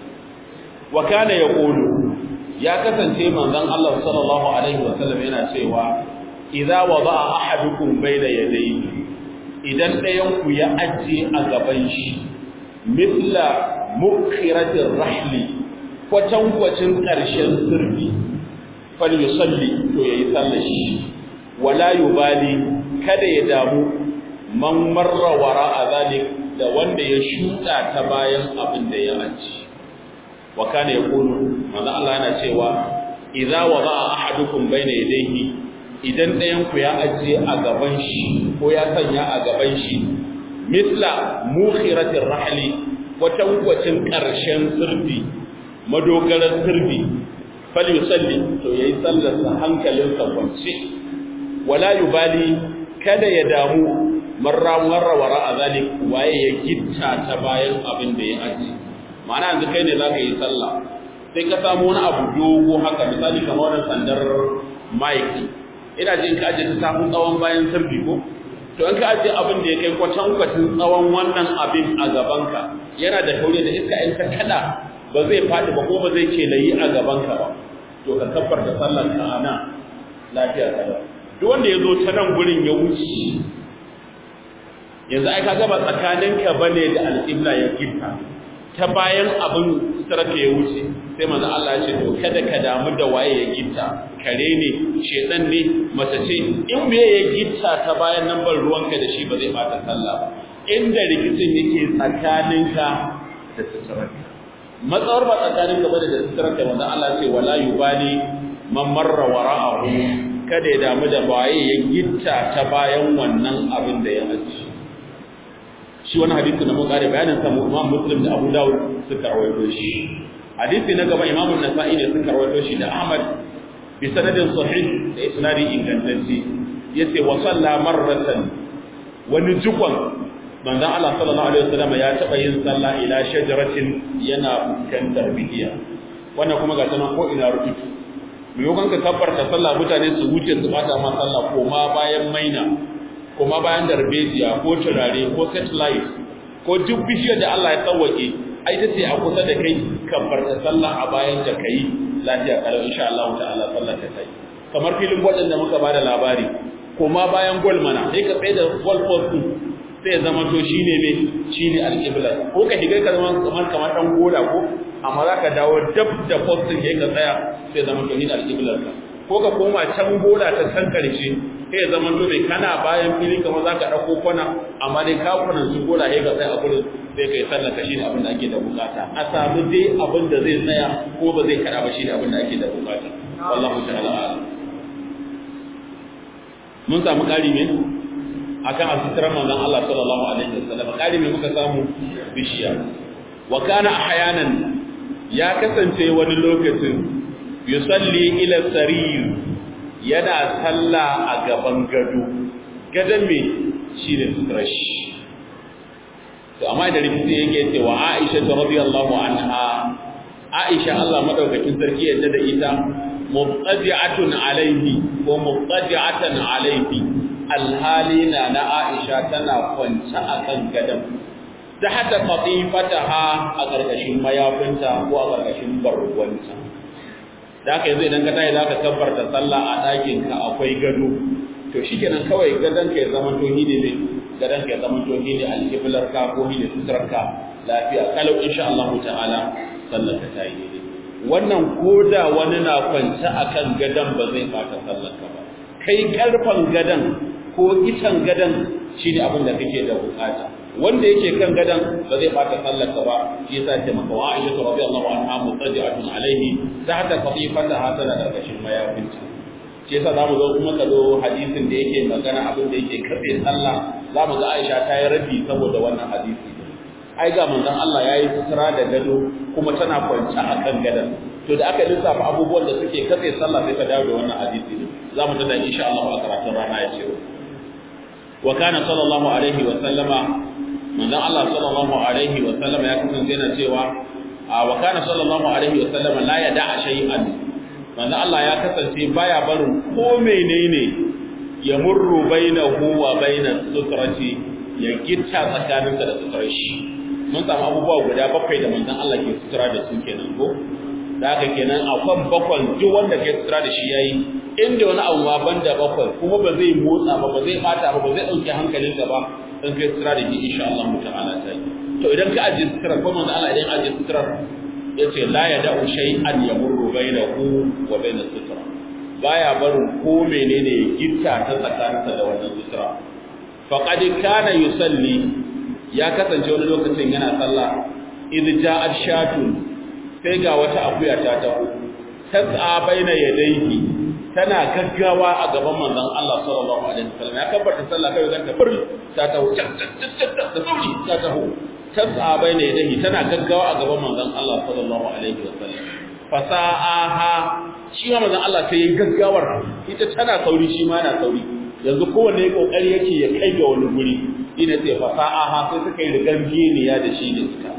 wa kana yaqulu ya kasance manzon Allah sallallahu alaihi wa sallam yana cewa idza wada'a ahadukum bayna yadayhi idan ɗayan ku ya ajiye a gaban shi mithla mukhiratir rahli kwatankwacin ƙarshen sirri fal yusalli to yayi sallar shi wala yubali kada ya damu man marra wara zalik da wanda ya shuɗa ta bayan abin da ya aji wa kana yaqulu manzo Allah yana cewa idza wada'a ahadukum bayna yadayhi idan ɗayan ku ya ajiye a gaban shi ko ya sanya a gaban shi mithla mukhiratir rahli kwatankwacin ƙarshen sirri madogaran sirri fal yusalli to yayi sallar sa hankalinsa kwance wala yubali kada ya damu marra marra wara azalik waye ya gitta ta bayan abin da ya aji ma'ana yanzu kai ne zaka yi sallah sai ka samu wani abu dogo haka misali kamar wannan sandar mic ina jin ka aje ta samu tsawon bayan sirri ko to in ka aje abin da ya kai kwatan kwatin tsawon wannan abin a gabanka yana da taure da iska in ka kada ba zai faɗi ba ko ba zai ce layi a gabanka ba to ka kabbar da sallar ka ana lafiya kada duk wanda ya zo ta nan gurin ya wuce yanzu ai ka gaba tsakaninka bane da alƙibla ya gitta ta bayan abin sarka ya wuce sai manzo Allah ya ce to kada ka damu da waye ya gitta kare ne shedan ne mace ce in me ya gitta ta bayan nan ban ruwanka da shi ba zai bata sallah ba inda rikicin yake tsakaninka da suturarka matsawar ba tsakaninka ba da suturarka manzo Allah ce wala yubali man marra wara'ahu kada ya damu da waye ya gitta ta bayan wannan abin da ya aji shi wani hadisi na mun kare bayanin sa Imam Muslim da Abu Dawud suka rawaito shi hadisi na gaba Imam An-Nasa'i ne suka rawaito shi da Ahmad bi sanadin sahih da isnadi ingantacce yace wa salla marratan wani jikon manzon Allah sallallahu alaihi wasallam ya taba yin sallah ila shajaratin yana fuskantar bihiya wannan kuma ga tanan ko ina rubutu maimakon ka kabbarta sallah mutane su wuce su bata ma sallah ko ma bayan maina ko ma bayan darbejiya ko turare ko satellite ko duk bishiyar da Allah ya tsawake ai ta ce a kusa da kai kabbarta sallah a bayan da kai lafiya kalau insha Allah ta'ala sallah ta kai kamar filin gwadin da muka bada labari ko ma bayan gol mana sai ka tsaye da gol post sai ya zama to shine me shine alqibla ko ka shiga ka zama kamar kamar dan goda ko amma za ka dawo dab da postin ya ka tsaya sai zama to shine alqiblar ka ko ka koma can goda ta san karshe sai zama to mai kana bayan fili kamar za ka dauko kwana amma dai ka kunan su goda sai ka tsaya a gurin sai kai sallar ka shine abin da ake da bukata a samu dai abin da zai tsaya ko ba zai kada ba shine abin da ake da bukata wallahu ta'ala a'lam mun samu ƙari ne akan asitarar manzon Allah sallallahu alaihi wasallam ƙari ne muka samu bishiya wa kana ahyanan ya kasance wani lokacin yusalli ila sarir yana salla a gaban gado gadon me shine sutrash to amma da rikici yake cewa Aisha radhiyallahu anha Aisha Allah madaukakin sarki yadda da ita mubtadi'atun alaihi ko mubtadi'atan alaihi alhalina na Aisha tana kwance akan gadan da hada qatifataha a gargashin mayafinta ko a gargashin barwanta da haka yanzu idan ka tayi zaka kabbarta sallah a ɗakin ka akwai gado to shikenan kawai gadan ka ya zama to ne ne gadan ka ya zama to ne alqiblar ka ko ne sutrar ka lafiya kalau insha Allah ta'ala sallar ka tayi daidai wannan koda wani na kwance akan gadan ba zai bata sallar ka ba kai karfan gadan ko itan gadan shine abin da kake da bukata wanda yake kan gadan ba zai bata sallar ka ba shi yasa ce maka wa Aisha radiyallahu anha mutaji'atun alaihi tahta qatifataha tana karkashin mayafinta shi yasa zamu zo kuma ka zo hadisin da yake magana abin da yake karbe sallah zamu ga Aisha ta yi rabi saboda wannan hadisi ai ga manzon Allah yayi sutura da gado kuma tana kwance akan gadan to da aka lissafa abubuwan da suke katse sallah sai ka dawo da wannan hadisi ne zamu tada insha Allah a karatun rana ya ce wa kana sallallahu alaihi wa sallama manzon Allah sallallahu alaihi wa sallama ya kasance yana cewa wa kana sallallahu alaihi wa sallama la yada'a shay'an manzon Allah ya kasance baya barin ko menene ya murru bainahu wa bainas sutrati ya gitta tsakaninsa da sutrar shi mun samu abubuwa guda bakwai da manzon Allah ke sutura da su kenan ko da haka kenan akwai bakwan duk wanda ke sutura da shi yayi inda wani abu ma banda bakwai kuma ba zai motsa ba ba zai bata ba ba zai dauke hankalinka ba in kai sutura da shi insha Allah ta'ala ta yi to idan ka ajiye sutura ko manzon Allah idan ajiye sutura yace la yada'u shay'an yamurru bainahu wa bainas sutura baya barin ko menene ya gitta ta tsakaninsa da wannan sutura faqad kana yusalli ya kasance wani lokacin yana sallah idh ja'at shatun sai ga wata akuya ta taho tas'a baina yadayhi tana gaggawa a gaban manzon Allah sallallahu alaihi wasallam ya kabbata sallah kai ganta fur ta taho da sauri ta taho tas'a baina yadayhi tana gaggawa a gaban manzon Allah sallallahu alaihi wasallam fasa'aha shi ma manzon Allah sai ya gaggawar ita tana sauri shi ma yana sauri yanzu kowanne kokari yake ya kai ga wani guri ina ce fasa'aha sai suka yi rigar geniya da shi da ita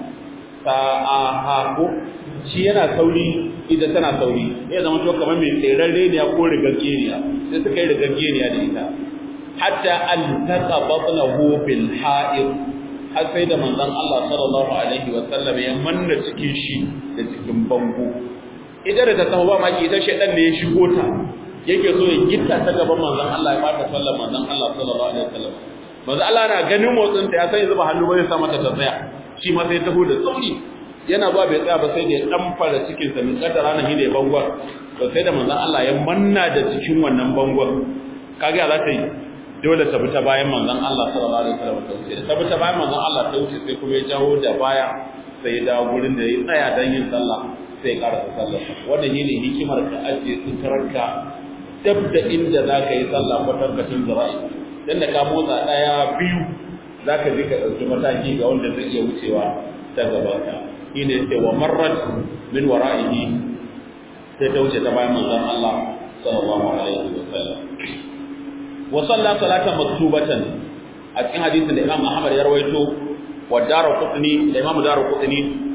sa'aha ko shi yana sauri ita tana sauri ya zama to kamar mai tseren reniya ko rigar geniya sai suka yi rigar geniya da ita hatta an taqa batnahu bil ha'ir har sai da manzon Allah sallallahu alaihi wa sallam ya manna cikin shi da cikin bango ita da ta taho ba maki ita shedan ne ya shigo ta yake so ya gitta ta gaban manzon Allah ya fata sallar manzon Allah sallallahu alaihi wa sallam manzo Allah na ganin motsin ta ya sai zuba hannu bai sa mata ta tsaya shi ma sai taho da sauri yana zuwa bai tsaya ba sai da ya dan fara cikin sa min kadar ranar hine bangon to sai da manzo Allah ya manna da cikin wannan bangon kage za ta yi dole ta bi ta bayan manzon Allah sallallahu alaihi wasallam ta wuce ta bi ta bayan manzon Allah ta wuce sai kuma ya jawo da baya sai ya dawo gurin da ya tsaya dan yin sallah sai ya karasa sallar wannan shine hikimar ka ajiye suturarka dab da inda za ka yi sallah kwatankwacin zira'i dan da ka motsa daya biyu zaka ji ka dauki mataki ga wanda zai iya wucewa ta gaban ka shine sai wa marrat min wara'ihi sai ta wuce ta bayan manzon Allah sallallahu alaihi wa sallam wa salla salatan maktubatan a cikin hadisin da Imam Ahmad ya rawaito wa Daraqutni da Imam Daraqutni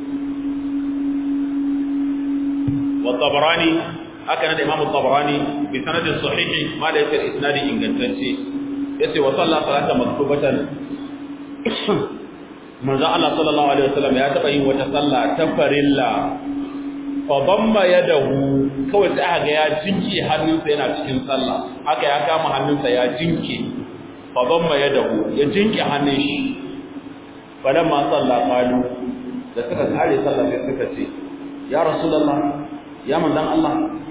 wa Tabarani haka da Imam Tabarani bi sanadin sahihi ma da yake isnadi ingantacce yace wa salla salatan maktubatan manzo Allah sallallahu alaihi wasallam ya taba yin wata sallah ta farilla fa damma yadahu kawai sai aka ga ya jinke hannunsa yana cikin sallah haka ya kama hannunsa ya jinke fa damma yadahu ya jinke hannun shi fadan ma sallah qalu da suka kare sallah sai suka ce ya rasulullah ya manzon Allah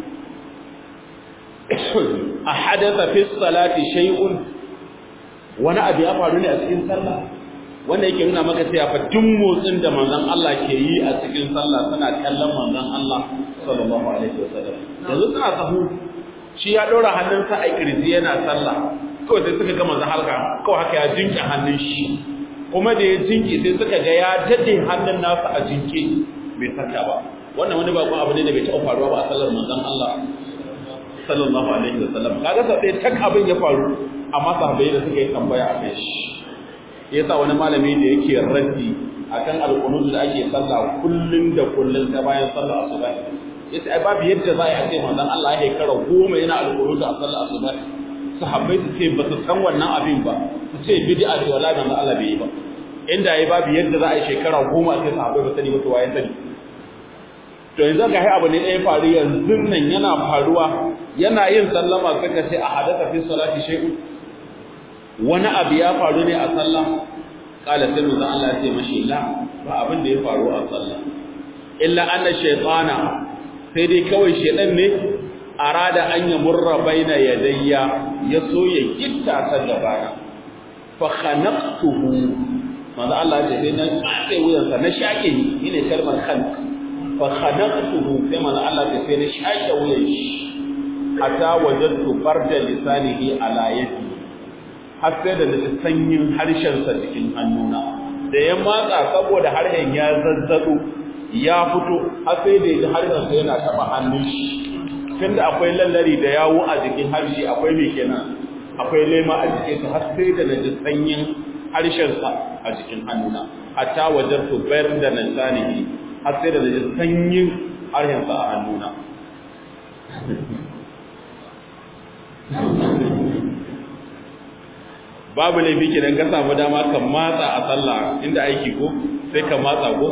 a hadatha fi salati shay'un wani abu ya faru ne a cikin sallah wanda yake nuna maka cewa fa duk motsin da manzon Allah ke yi a cikin sallah suna kallon manzon Allah sallallahu alaihi wasallam yanzu suna sahu shi ya dora hannunsa a kirji yana sallah kawai sai suka ga manzon halka kawai haka ya jinke hannun shi kuma da ya jinke sai suka ga ya dade hannun nasa a jinke bai saka ba wannan wani bakon abu ne da bai taɓa faruwa ba a sallar manzon Allah sallallahu alaihi wasallam kaga sau ɗaya tak abin ya faru amma sahabbai da suka yi tambaya a kai shi yasa wani malami da yake raddi akan alqunut da ake sallah kullun da kullun ta bayan sallar asuba yace ai babu yadda za a ce manzon Allah ya kara goma yana alqunut a sallar asuba sahabbai su ce ba su san wannan abin ba su ce bid'a ce wallahi manzon Allah bai yi ba inda yayi babu yadda za a yi shekara goma sai sahabbai ba sani ba to waye sani to yanzu ga abu ne ɗaya faru yanzu nan yana faruwa yana yin sallama suka ce a hadatha fi salati shay'un wani abu ya faru ne a sallah kala sai manzo Allah ya ce mashi la ba abin da ya faru a sallah illa anna shaytana sai dai kawai shedan ne arada an ya murra baina yadayya ya so ya gitta ta gabana fa khanaqtuhu manzo Allah ya ce sai na tsaye wuyansa na shake ni ne kalmar khanq fa khanaqtuhu sai manzo Allah ya ce sai na shake wuyan shi hatta wajadtu farda lisanihi ala yadi har sai da naji sanyin harshensa cikin hannuna da ya matsa saboda harshen ya zazzado ya fito har sai da yaji harshensa yana taba hannun shi tunda akwai lallari da yawo a jikin harshe akwai me kenan akwai lema a jikin sa har sai da naji sanyin harshensa a jikin hannuna hatta wajartu bayar da nasanihi har sai da naji sanyin harshensa a hannuna babu laifi kenan ka samu dama ka matsa a sallah inda aiki ko sai ka matsa ko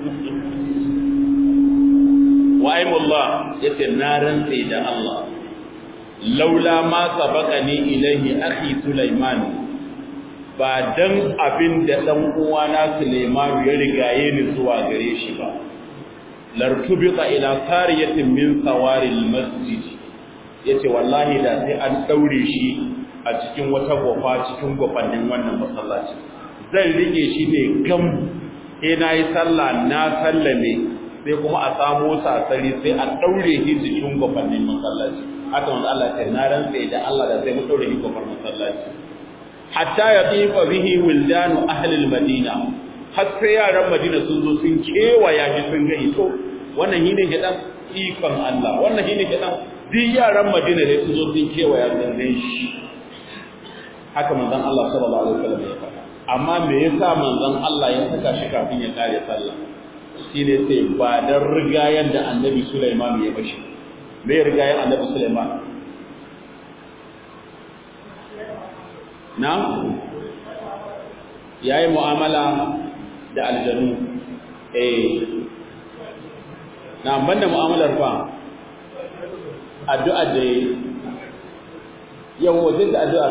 wa aimullah yace na rantsa da Allah laula ma sabaqani ilaihi akhi Sulaiman ba dan abin da dan uwana Sulaiman ya rigaye ni zuwa gare shi ba lartubita ila sariyatin min sawaril masjid yace wallahi da sai an daure shi a cikin wata gofa cikin gofannin wannan masallaci zan rike shi ne gam sai na yi sallah na sallame sai kuma a samo sasari sai a daure shi cikin gofannin masallaci haka wanda Allah ce na rantse da Allah da sai mu daure shi gofar masallaci hatta ya tsifa bihi wildanu ahli madina har sai yaran madina sun zo sun kewaya shi sun ga ito wannan shine gidan ikon Allah wannan shine gidan duk yaran madina ne sun zo sun kewaya sun ga shi haka manzon Allah sallallahu alaihi wasallam ya faɗa amma me yasa manzon Allah ya saka shi kafin ya kare sallah shine sai ba dan rigayen da Annabi Sulaiman ya bashi me rigayen Annabi Sulaiman na yayi mu'amala da aljanu eh na banda mu'amalar fa addu'a da yau wajen da addu'a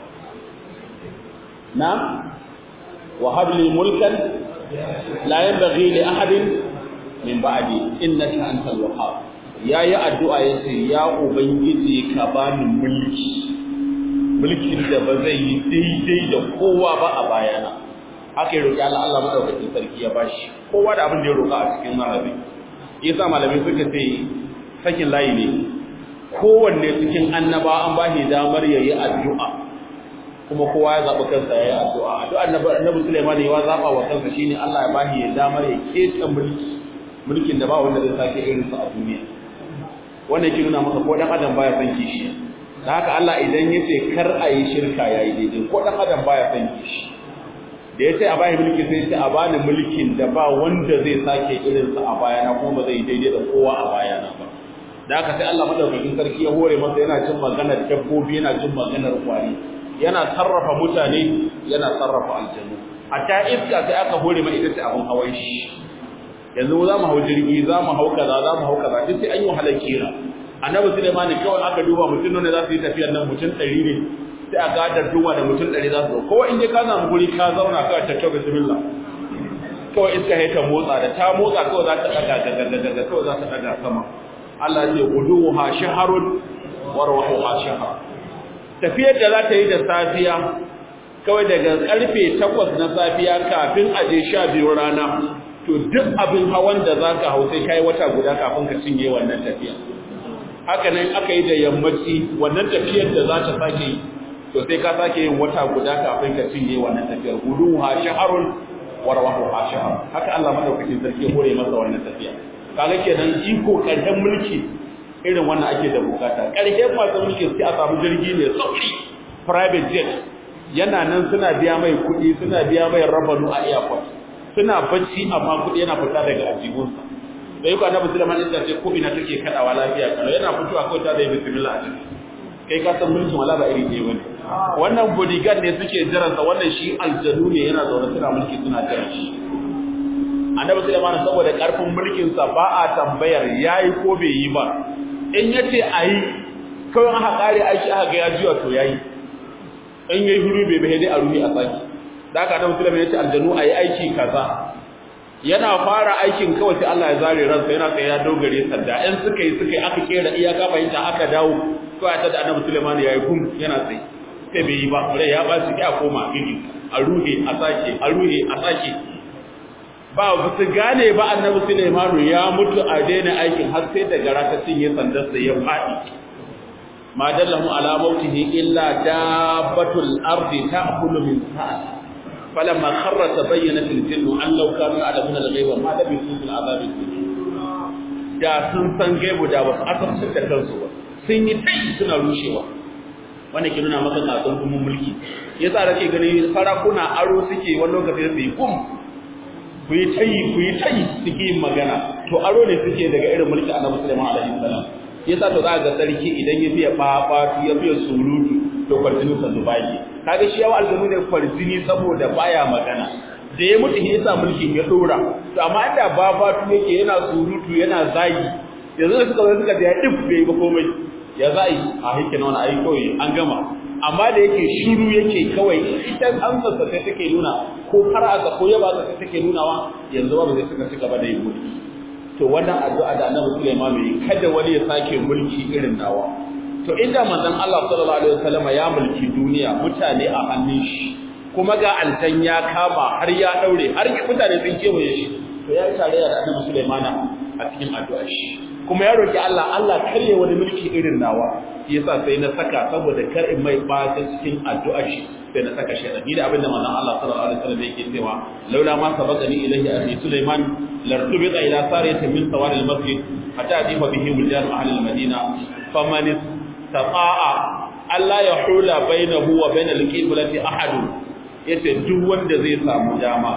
نعم وهب لي ملكا لا ينبغي لأحد من بعدي إنك أنت الوهاب يا يا الدعاء يسير يا أبنجي كبان ملكي mulkin da ba zai yi daidai da kowa ba a bayana haka ya roƙi Allah Allah madaukakin sarki ya bashi kowa da abin da ya roƙa a cikin marabi yasa malamai suka ce sakin layi ne kowanne cikin annaba an ba shi damar yayi addu'a kuma kowa ya zaɓi kansa ya yi addu'a addu'ar annabi Sulaiman ya zaɓa wa kansa shine Allah ya bashi ya damar ya keta mulki mulkin da ba wanda zai sake irin sa a duniya wannan yake nuna maka ko dan adam baya son kishi da haka Allah idan ya ce kar a yi shirka ya yi daidai ko ɗan adam baya son shi da ya ce a bayan mulki sai ce a bani mulkin da ba wanda zai sake irinsa a bayana kuma ba zai yi daidai da kowa a bayana ba da haka sai Allah madaukakin sarki ya hore masa yana jin maganar dabbobi yana jin maganar kwari yana sarrafa mutane yana sarrafa aljanu hatta iska sai aka hore mai ita ce abin hawan shi yanzu za mu hau jirgi za mu hau kaza za mu hau kaza duk sai an yi wahalar kira annabi Sulaiman kawai aka duba mutum ne za su yi tafiyar nan mutum ɗari ne sai a gadar duba da mutum ɗari za su zo kowa in dai ka samu guri ka zauna ka ta tabbata bismillah kawai iska ya ta motsa da ta motsa kawai za ta daga daga daga kawai za ta daga sama Allah ya ce guduha shaharun wa ruhuha shahar tafiyar da za ta yi da safiya kawai daga karfe 8 na safiya kafin a je 12 rana to duk abin hawan da zaka hau sai kai wata guda kafin ka cinye wannan tafiya haka nan aka yi da yammaci wannan tafiyar da za ta sake yi to sai ka sake yin wata guda kafin ka cinye wannan tafiyar guduha shaharun wa ruhuha shahar haka Allah madaukakin sarki ya hore masa wannan tafiya kaga kenan iko karshen mulki irin wannan ake da bukata karshen masu mulki sai a samu jirgi mai sauri private jet yana nan suna biya mai kuɗi suna biya mai rabanu a airport suna bacci amma kuɗi yana fita daga ajibunsa da yi annabi sulaiman isa ce ko ina take kadawa lafiya kalau yana fitowa kawai ta da yi bismillah a ciki kai ka san mulkin wala ba iri ɗaya bane wannan bodyguard ne suke jiransa wannan shi aljanu ne yana zaune suna mulki suna jiran shi annabi Sulaiman saboda karfin mulkin sa ba a tambayar yayi ko bai yi ba in yace ayi kawai aka kare aiki aka ga ya jiya to yayi in yayi huru bai bai dai a ruhi a saki da haka annabi Sulaiman yace aljanu ayi aiki kaza yana fara aikin kawai sai Allah ya zare ransa yana sai ya dogare sanda in suka yi suka yi aka kera iyaka fahimta aka dawo kawai ta da annabi Sulaiman yayi gum yana sai sai bai yi ba rai ya ba shi ya koma gidi a ruhe a sake a ruhe a sake ba su gane ba annabi Sulaimanu ya mutu a daina aikin har sai da gara ta cinye sandarsa ya faɗi ma dallahu ala mautihi illa dabbatul ardi ta'kulu min sa'a falamma kharra tabayyanat al-jinnu an law kanu ya'lamuna al-ghaiba ma labisu fil adhabi da sun san gaibu da ba su asarci da kansu ba sun yi tai suna rushewa wanda ke nuna maka tsatsun kuma mulki yasa da ke gani sarakuna aro suke wani lokaci su yi kum ku yi tayi ku yi tayi suke yin magana to aro ne suke daga irin mulki annabi Sulaiman alaihi salam yasa to za ga sarki idan ya fiye babatu ya fiye surutu to kwarjini sa zubayi kaga shi yawa aljamu ne kwarjini saboda baya magana da ya mutu yasa mulkin ya dora to amma inda babatu yake yana surutu yana zagi yanzu da suka zo suka da ya dif bai ba komai ya za'i a hikin wani ayi kawai an gama amma da yake shiru yake kawai ita an sassa sai take nuna ko har aka ko yaba ta take nunawa yanzu ba zai suka cika ba da yin mulki to wannan addu'a da Annabi Sulaiman yi kada wani ya sake mulki irin nawa to inda manzon Allah sallallahu alaihi wasallam ya mulki duniya mutane a hannun shi kuma ga altan ya kama har ya daure har mutane sun kewaye shi to ya yi tarayya da Annabi Sulaiman a cikin addu'ar shi kuma ya roki Allah Allah karye wani mulki irin nawa shi yasa sai na saka saboda kar in mai ba cikin addu'ar shi sai na saka shaytan ni da abinda manzon Allah sallallahu alaihi wasallam yake cewa laula ma sabaqani ilayhi akhi Sulaiman lartubita ila sariyati min sawari al-masjid hatta adifa bihi wildan ahli al-madina faman istata'a alla yahula bainahu wa bain al-qiblati ahad yace duk wanda zai samu dama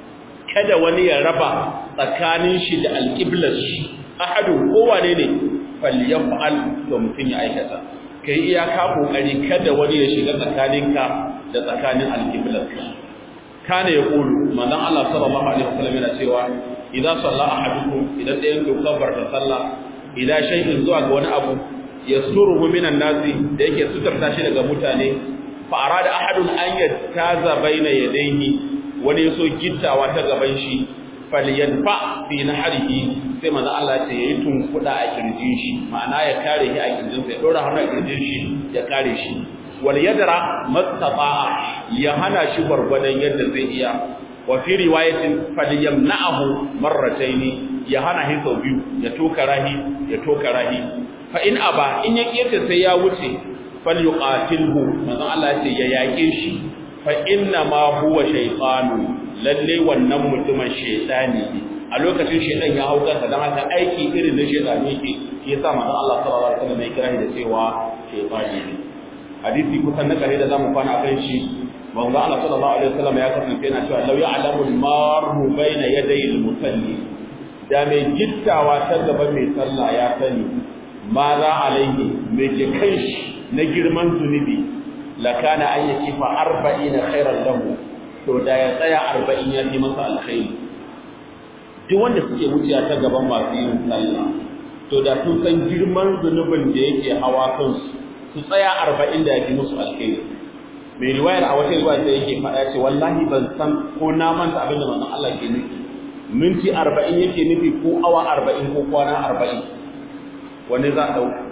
kada wani ya raba tsakanin shi da al-qiblar shi ahadun kowane ne falyaf'al to mutun ya aikata kai iyaka kokari kada wani ya shiga tsakaninka da tsakanin alqiblarka kana yaqulu manzon Allah sallallahu alaihi wasallam yana cewa idza salla ahadukum idan dayan ku kabarta sallah idan shay'in zuwa ga wani abu yasuruhu minan nasi da yake sutarta shi daga mutane fa arada ahadun an yattaza baina yadayhi wani yaso gittawa ta gaban shi falyanfa fi nahrihi sai manzo Allah ce yayi tunkuda a kirjin shi ma'ana ya kare shi a kirjin sa ya dora hannu a kirjin shi ya kare shi wal yadra mastata'a ya hana shi gwargwadon yadda zai iya wa fi riwayatin falyamna'ahu marrataini ya hana shi sau biyu ya toka rahi ya toka rahi fa in aba in ya kiyata sai ya wuce falyuqatilhu manzo Allah ce ya yake shi fa inna ma huwa shaytanu lalle wannan mutumin shaytani ne a lokacin shaytan ya hau kansa dan haka aiki irin na shaytani yake yasa manzo Allah sallallahu alaihi wasallam ya kira da cewa shaytani ne hadisi kusan na kare da zamu kwana akan shi manzo Allah sallallahu alaihi wasallam ya kasance yana cewa law ya'lamu al-marru bayna yaday al-musalli da mai gittawa ta gaba mai sallah ya sani ma za alaihi mai ke kai na girman zunubi lakana an yi kifa arba'ina khairan lahu to da ya tsaya arba'in ya fi masa alkhairi duk wanda suke wuciya ta gaban masu yin sallah to da sun san girman zunubin da yake hawa kansu su tsaya arba'in da ya fi musu alkhairi mai riwayar a wata riwaya sai yake faɗa ce wallahi ban san ko na manta abin da manzon Allah ke nufi minti arba'in yake nufi ko awa arba'in ko kwana arba'in wani za a ɗauka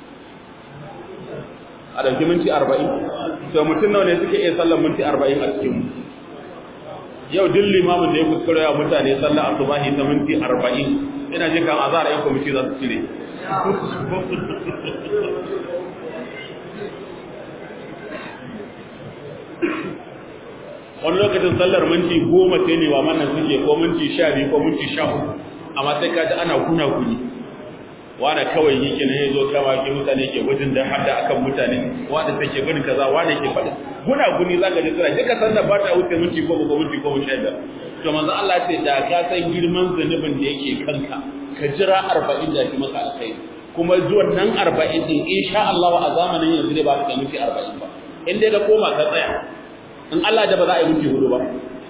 a ɗauki minti arba'in to mutum nawa ne suke iya sallar minti arba'in a cikin yau duk limamin da ya kuskure wa mutane sallar asubahi ta minti arba'in ina jin kan azara yan kwamiti za su cire wani lokacin sallar minti goma sai ne wa mannan suke ko minti sha biyu ko minti sha uku amma sai ka ji ana kuna kuni wanda kawai yake ne yazo kama ki mutane ke gudun da hada akan mutane wanda take gudun kaza wanda ke faɗi guna guni zaka ji suna duka san da ba ta wuce minti ko ko minti ko sha biyar to manzo Allah ce da ka san girman zanubin da yake kanka ka jira 40 da ki maka alkhairi kuma zuwan nan 40 din insha Allah a zamanin yanzu dai ba ka minti 40 ba in dai ka koma ka tsaya in Allah da ba za a yi minti hudu ba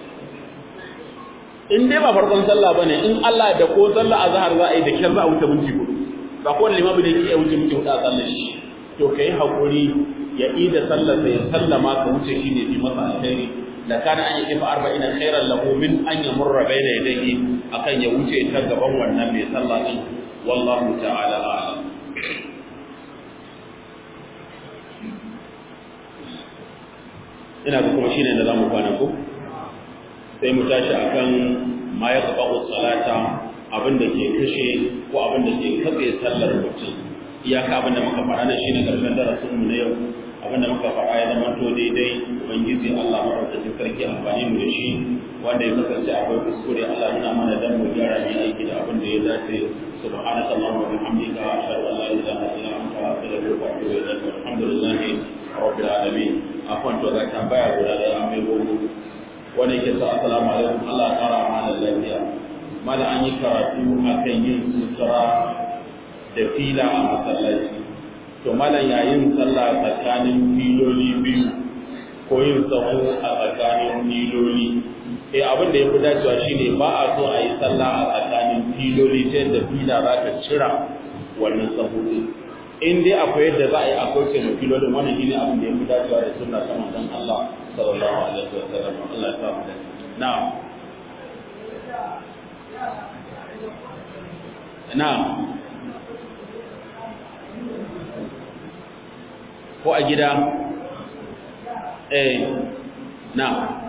in dai ba farkon sallah bane in Allah da ko sallah azhar za a yi da kyar za a wuce minti hudu ba kowane limamu da yake wuce muke hudu a sallar shi to kai hakuri ya ida sallar sai sallama ka wuce shi ne bi masa alkhairi da kana an yi fa arba'ina khairan lahu min an yamurra baina yadayhi akan ya wuce ta gaban wannan mai sallah din wallahu ta'ala a'lam ina ga kuma shine da zamu kwana ko sai mu tashi akan ma yaqba'u salata abin da ke kashe ko abin da ke katse sallar mutum iyaka abin da muka faɗa na shine karshen darasin mu na yau abin da muka faɗa ya zama to daidai ubangiji Allah madaukakin sarki amfani mu da shi wanda ya kasance akwai kuskure Allah yana mana dan mu gyara mu aiki da abin da ya dace سبحانك اللهم وبحمدك أشهد أن لا إله إلا أنت أستغفرك وأتوب إليك والحمد لله رب العالمين أخوان توزع tambaya guda ɗaya an mai gogo wanda yake sa assalamu alaikum Allah ya kara mana lafiya mala an yi karatu akan yin sutura da fila a masallaci to malam yayin sallah tsakanin filoli biyu ko yin sahu a tsakanin filoli eh abin da yafi dacewa shine ba a so a yi sallah a tsakanin filoli ta yadda fila za ta cira wannan sahu din in dai akwai yadda za a yi akwai ce mai filolin wannan shine abin da yafi dacewa da sunna ta manzon Allah sallallahu alaihi wasallam Allah ya sa mu da na'am na'am ko a gida eh na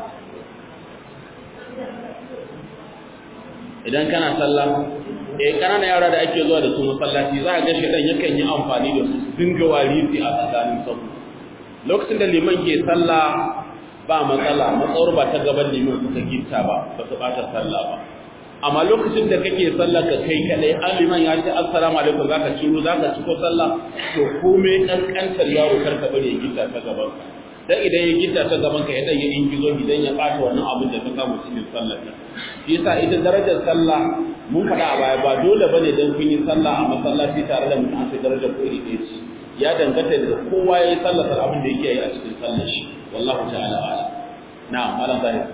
idan kana sallah eh kanana yara da ake zuwa da su masallaci za a ga shedan yakan yi amfani da su dinga warisi a tsakanin sahu lokacin da liman ke sallah ba matsala matsawar ba ta gaban liman suka gitta ba ba su bata sallah ba amma lokacin da kake sallah ka kai kadai an liman ya ce assalamu alaikum zaka ciro zaka ciko sallah to komai kankantar yaro karka bari ya gitta ta gaban ka dan idan ya gitta ta gaban ka idan ya ingizo idan ya bata wannan abin da ka samu cikin sallar ka shi yasa ita darajar sallah mun faɗa a baya ba dole bane dan kun yi sallah a masallaci tare da mutum sai darajar ko iri ɗaya ce ya danganta da kowa ya yi sallar abin da yake yi a cikin sallar shi wallahu ta'ala a'lam na'am malam zahir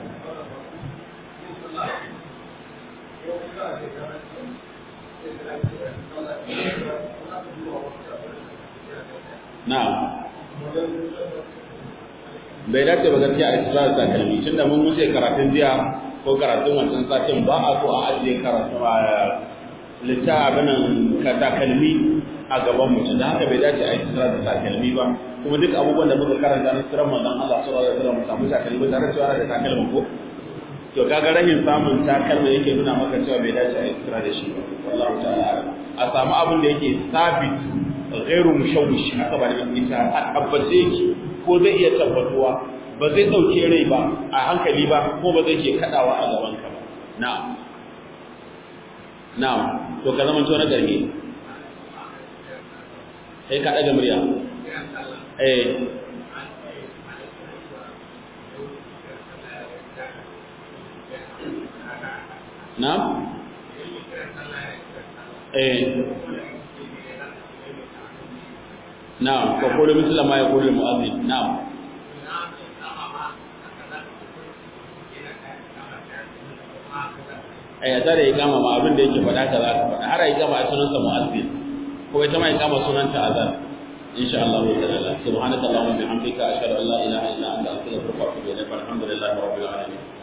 na'am bai dace ba gaskiya a israr takalmi tun da mun wuce karatun jiya ko karatun wancan satin ba a so a ajiye karatu a littafin ka takalmi a gaban mutum da haka bai dace a israr da takalmi ba kuma duk abubuwan da muka karanta na sirar manzon Allah sallallahu alaihi wasallam samu takalmi tare da cewa da takalmin ko to kaga rahin samun takalma yake nuna maka cewa bai dace a israr da shi ba wallahi ta'ala a samu abin da yake sabit ghairu mushawwish haka ba da ita a tabbace yake ko zai iya tabbatuwa ba zai dauke rai ba a hankali ba ko ba zai ke kadawa a gaban ka ba na'am na'am to ka zama to na garge sai ka daga murya eh na'am eh na'am ko kullu misla ma yaqulu al-mu'adhdhin na'am ai ya tare ikama ma abin da yake faɗa ka za ka faɗa har ai ikama a sunan sa mu'azzin ko ita ma ikama sunan ta azan insha Allah ta'ala subhanaka allahumma bihamdika ashhadu an la ilaha illa anta astaghfiruka wa atubu ilaik alhamdulillahi rabbil alamin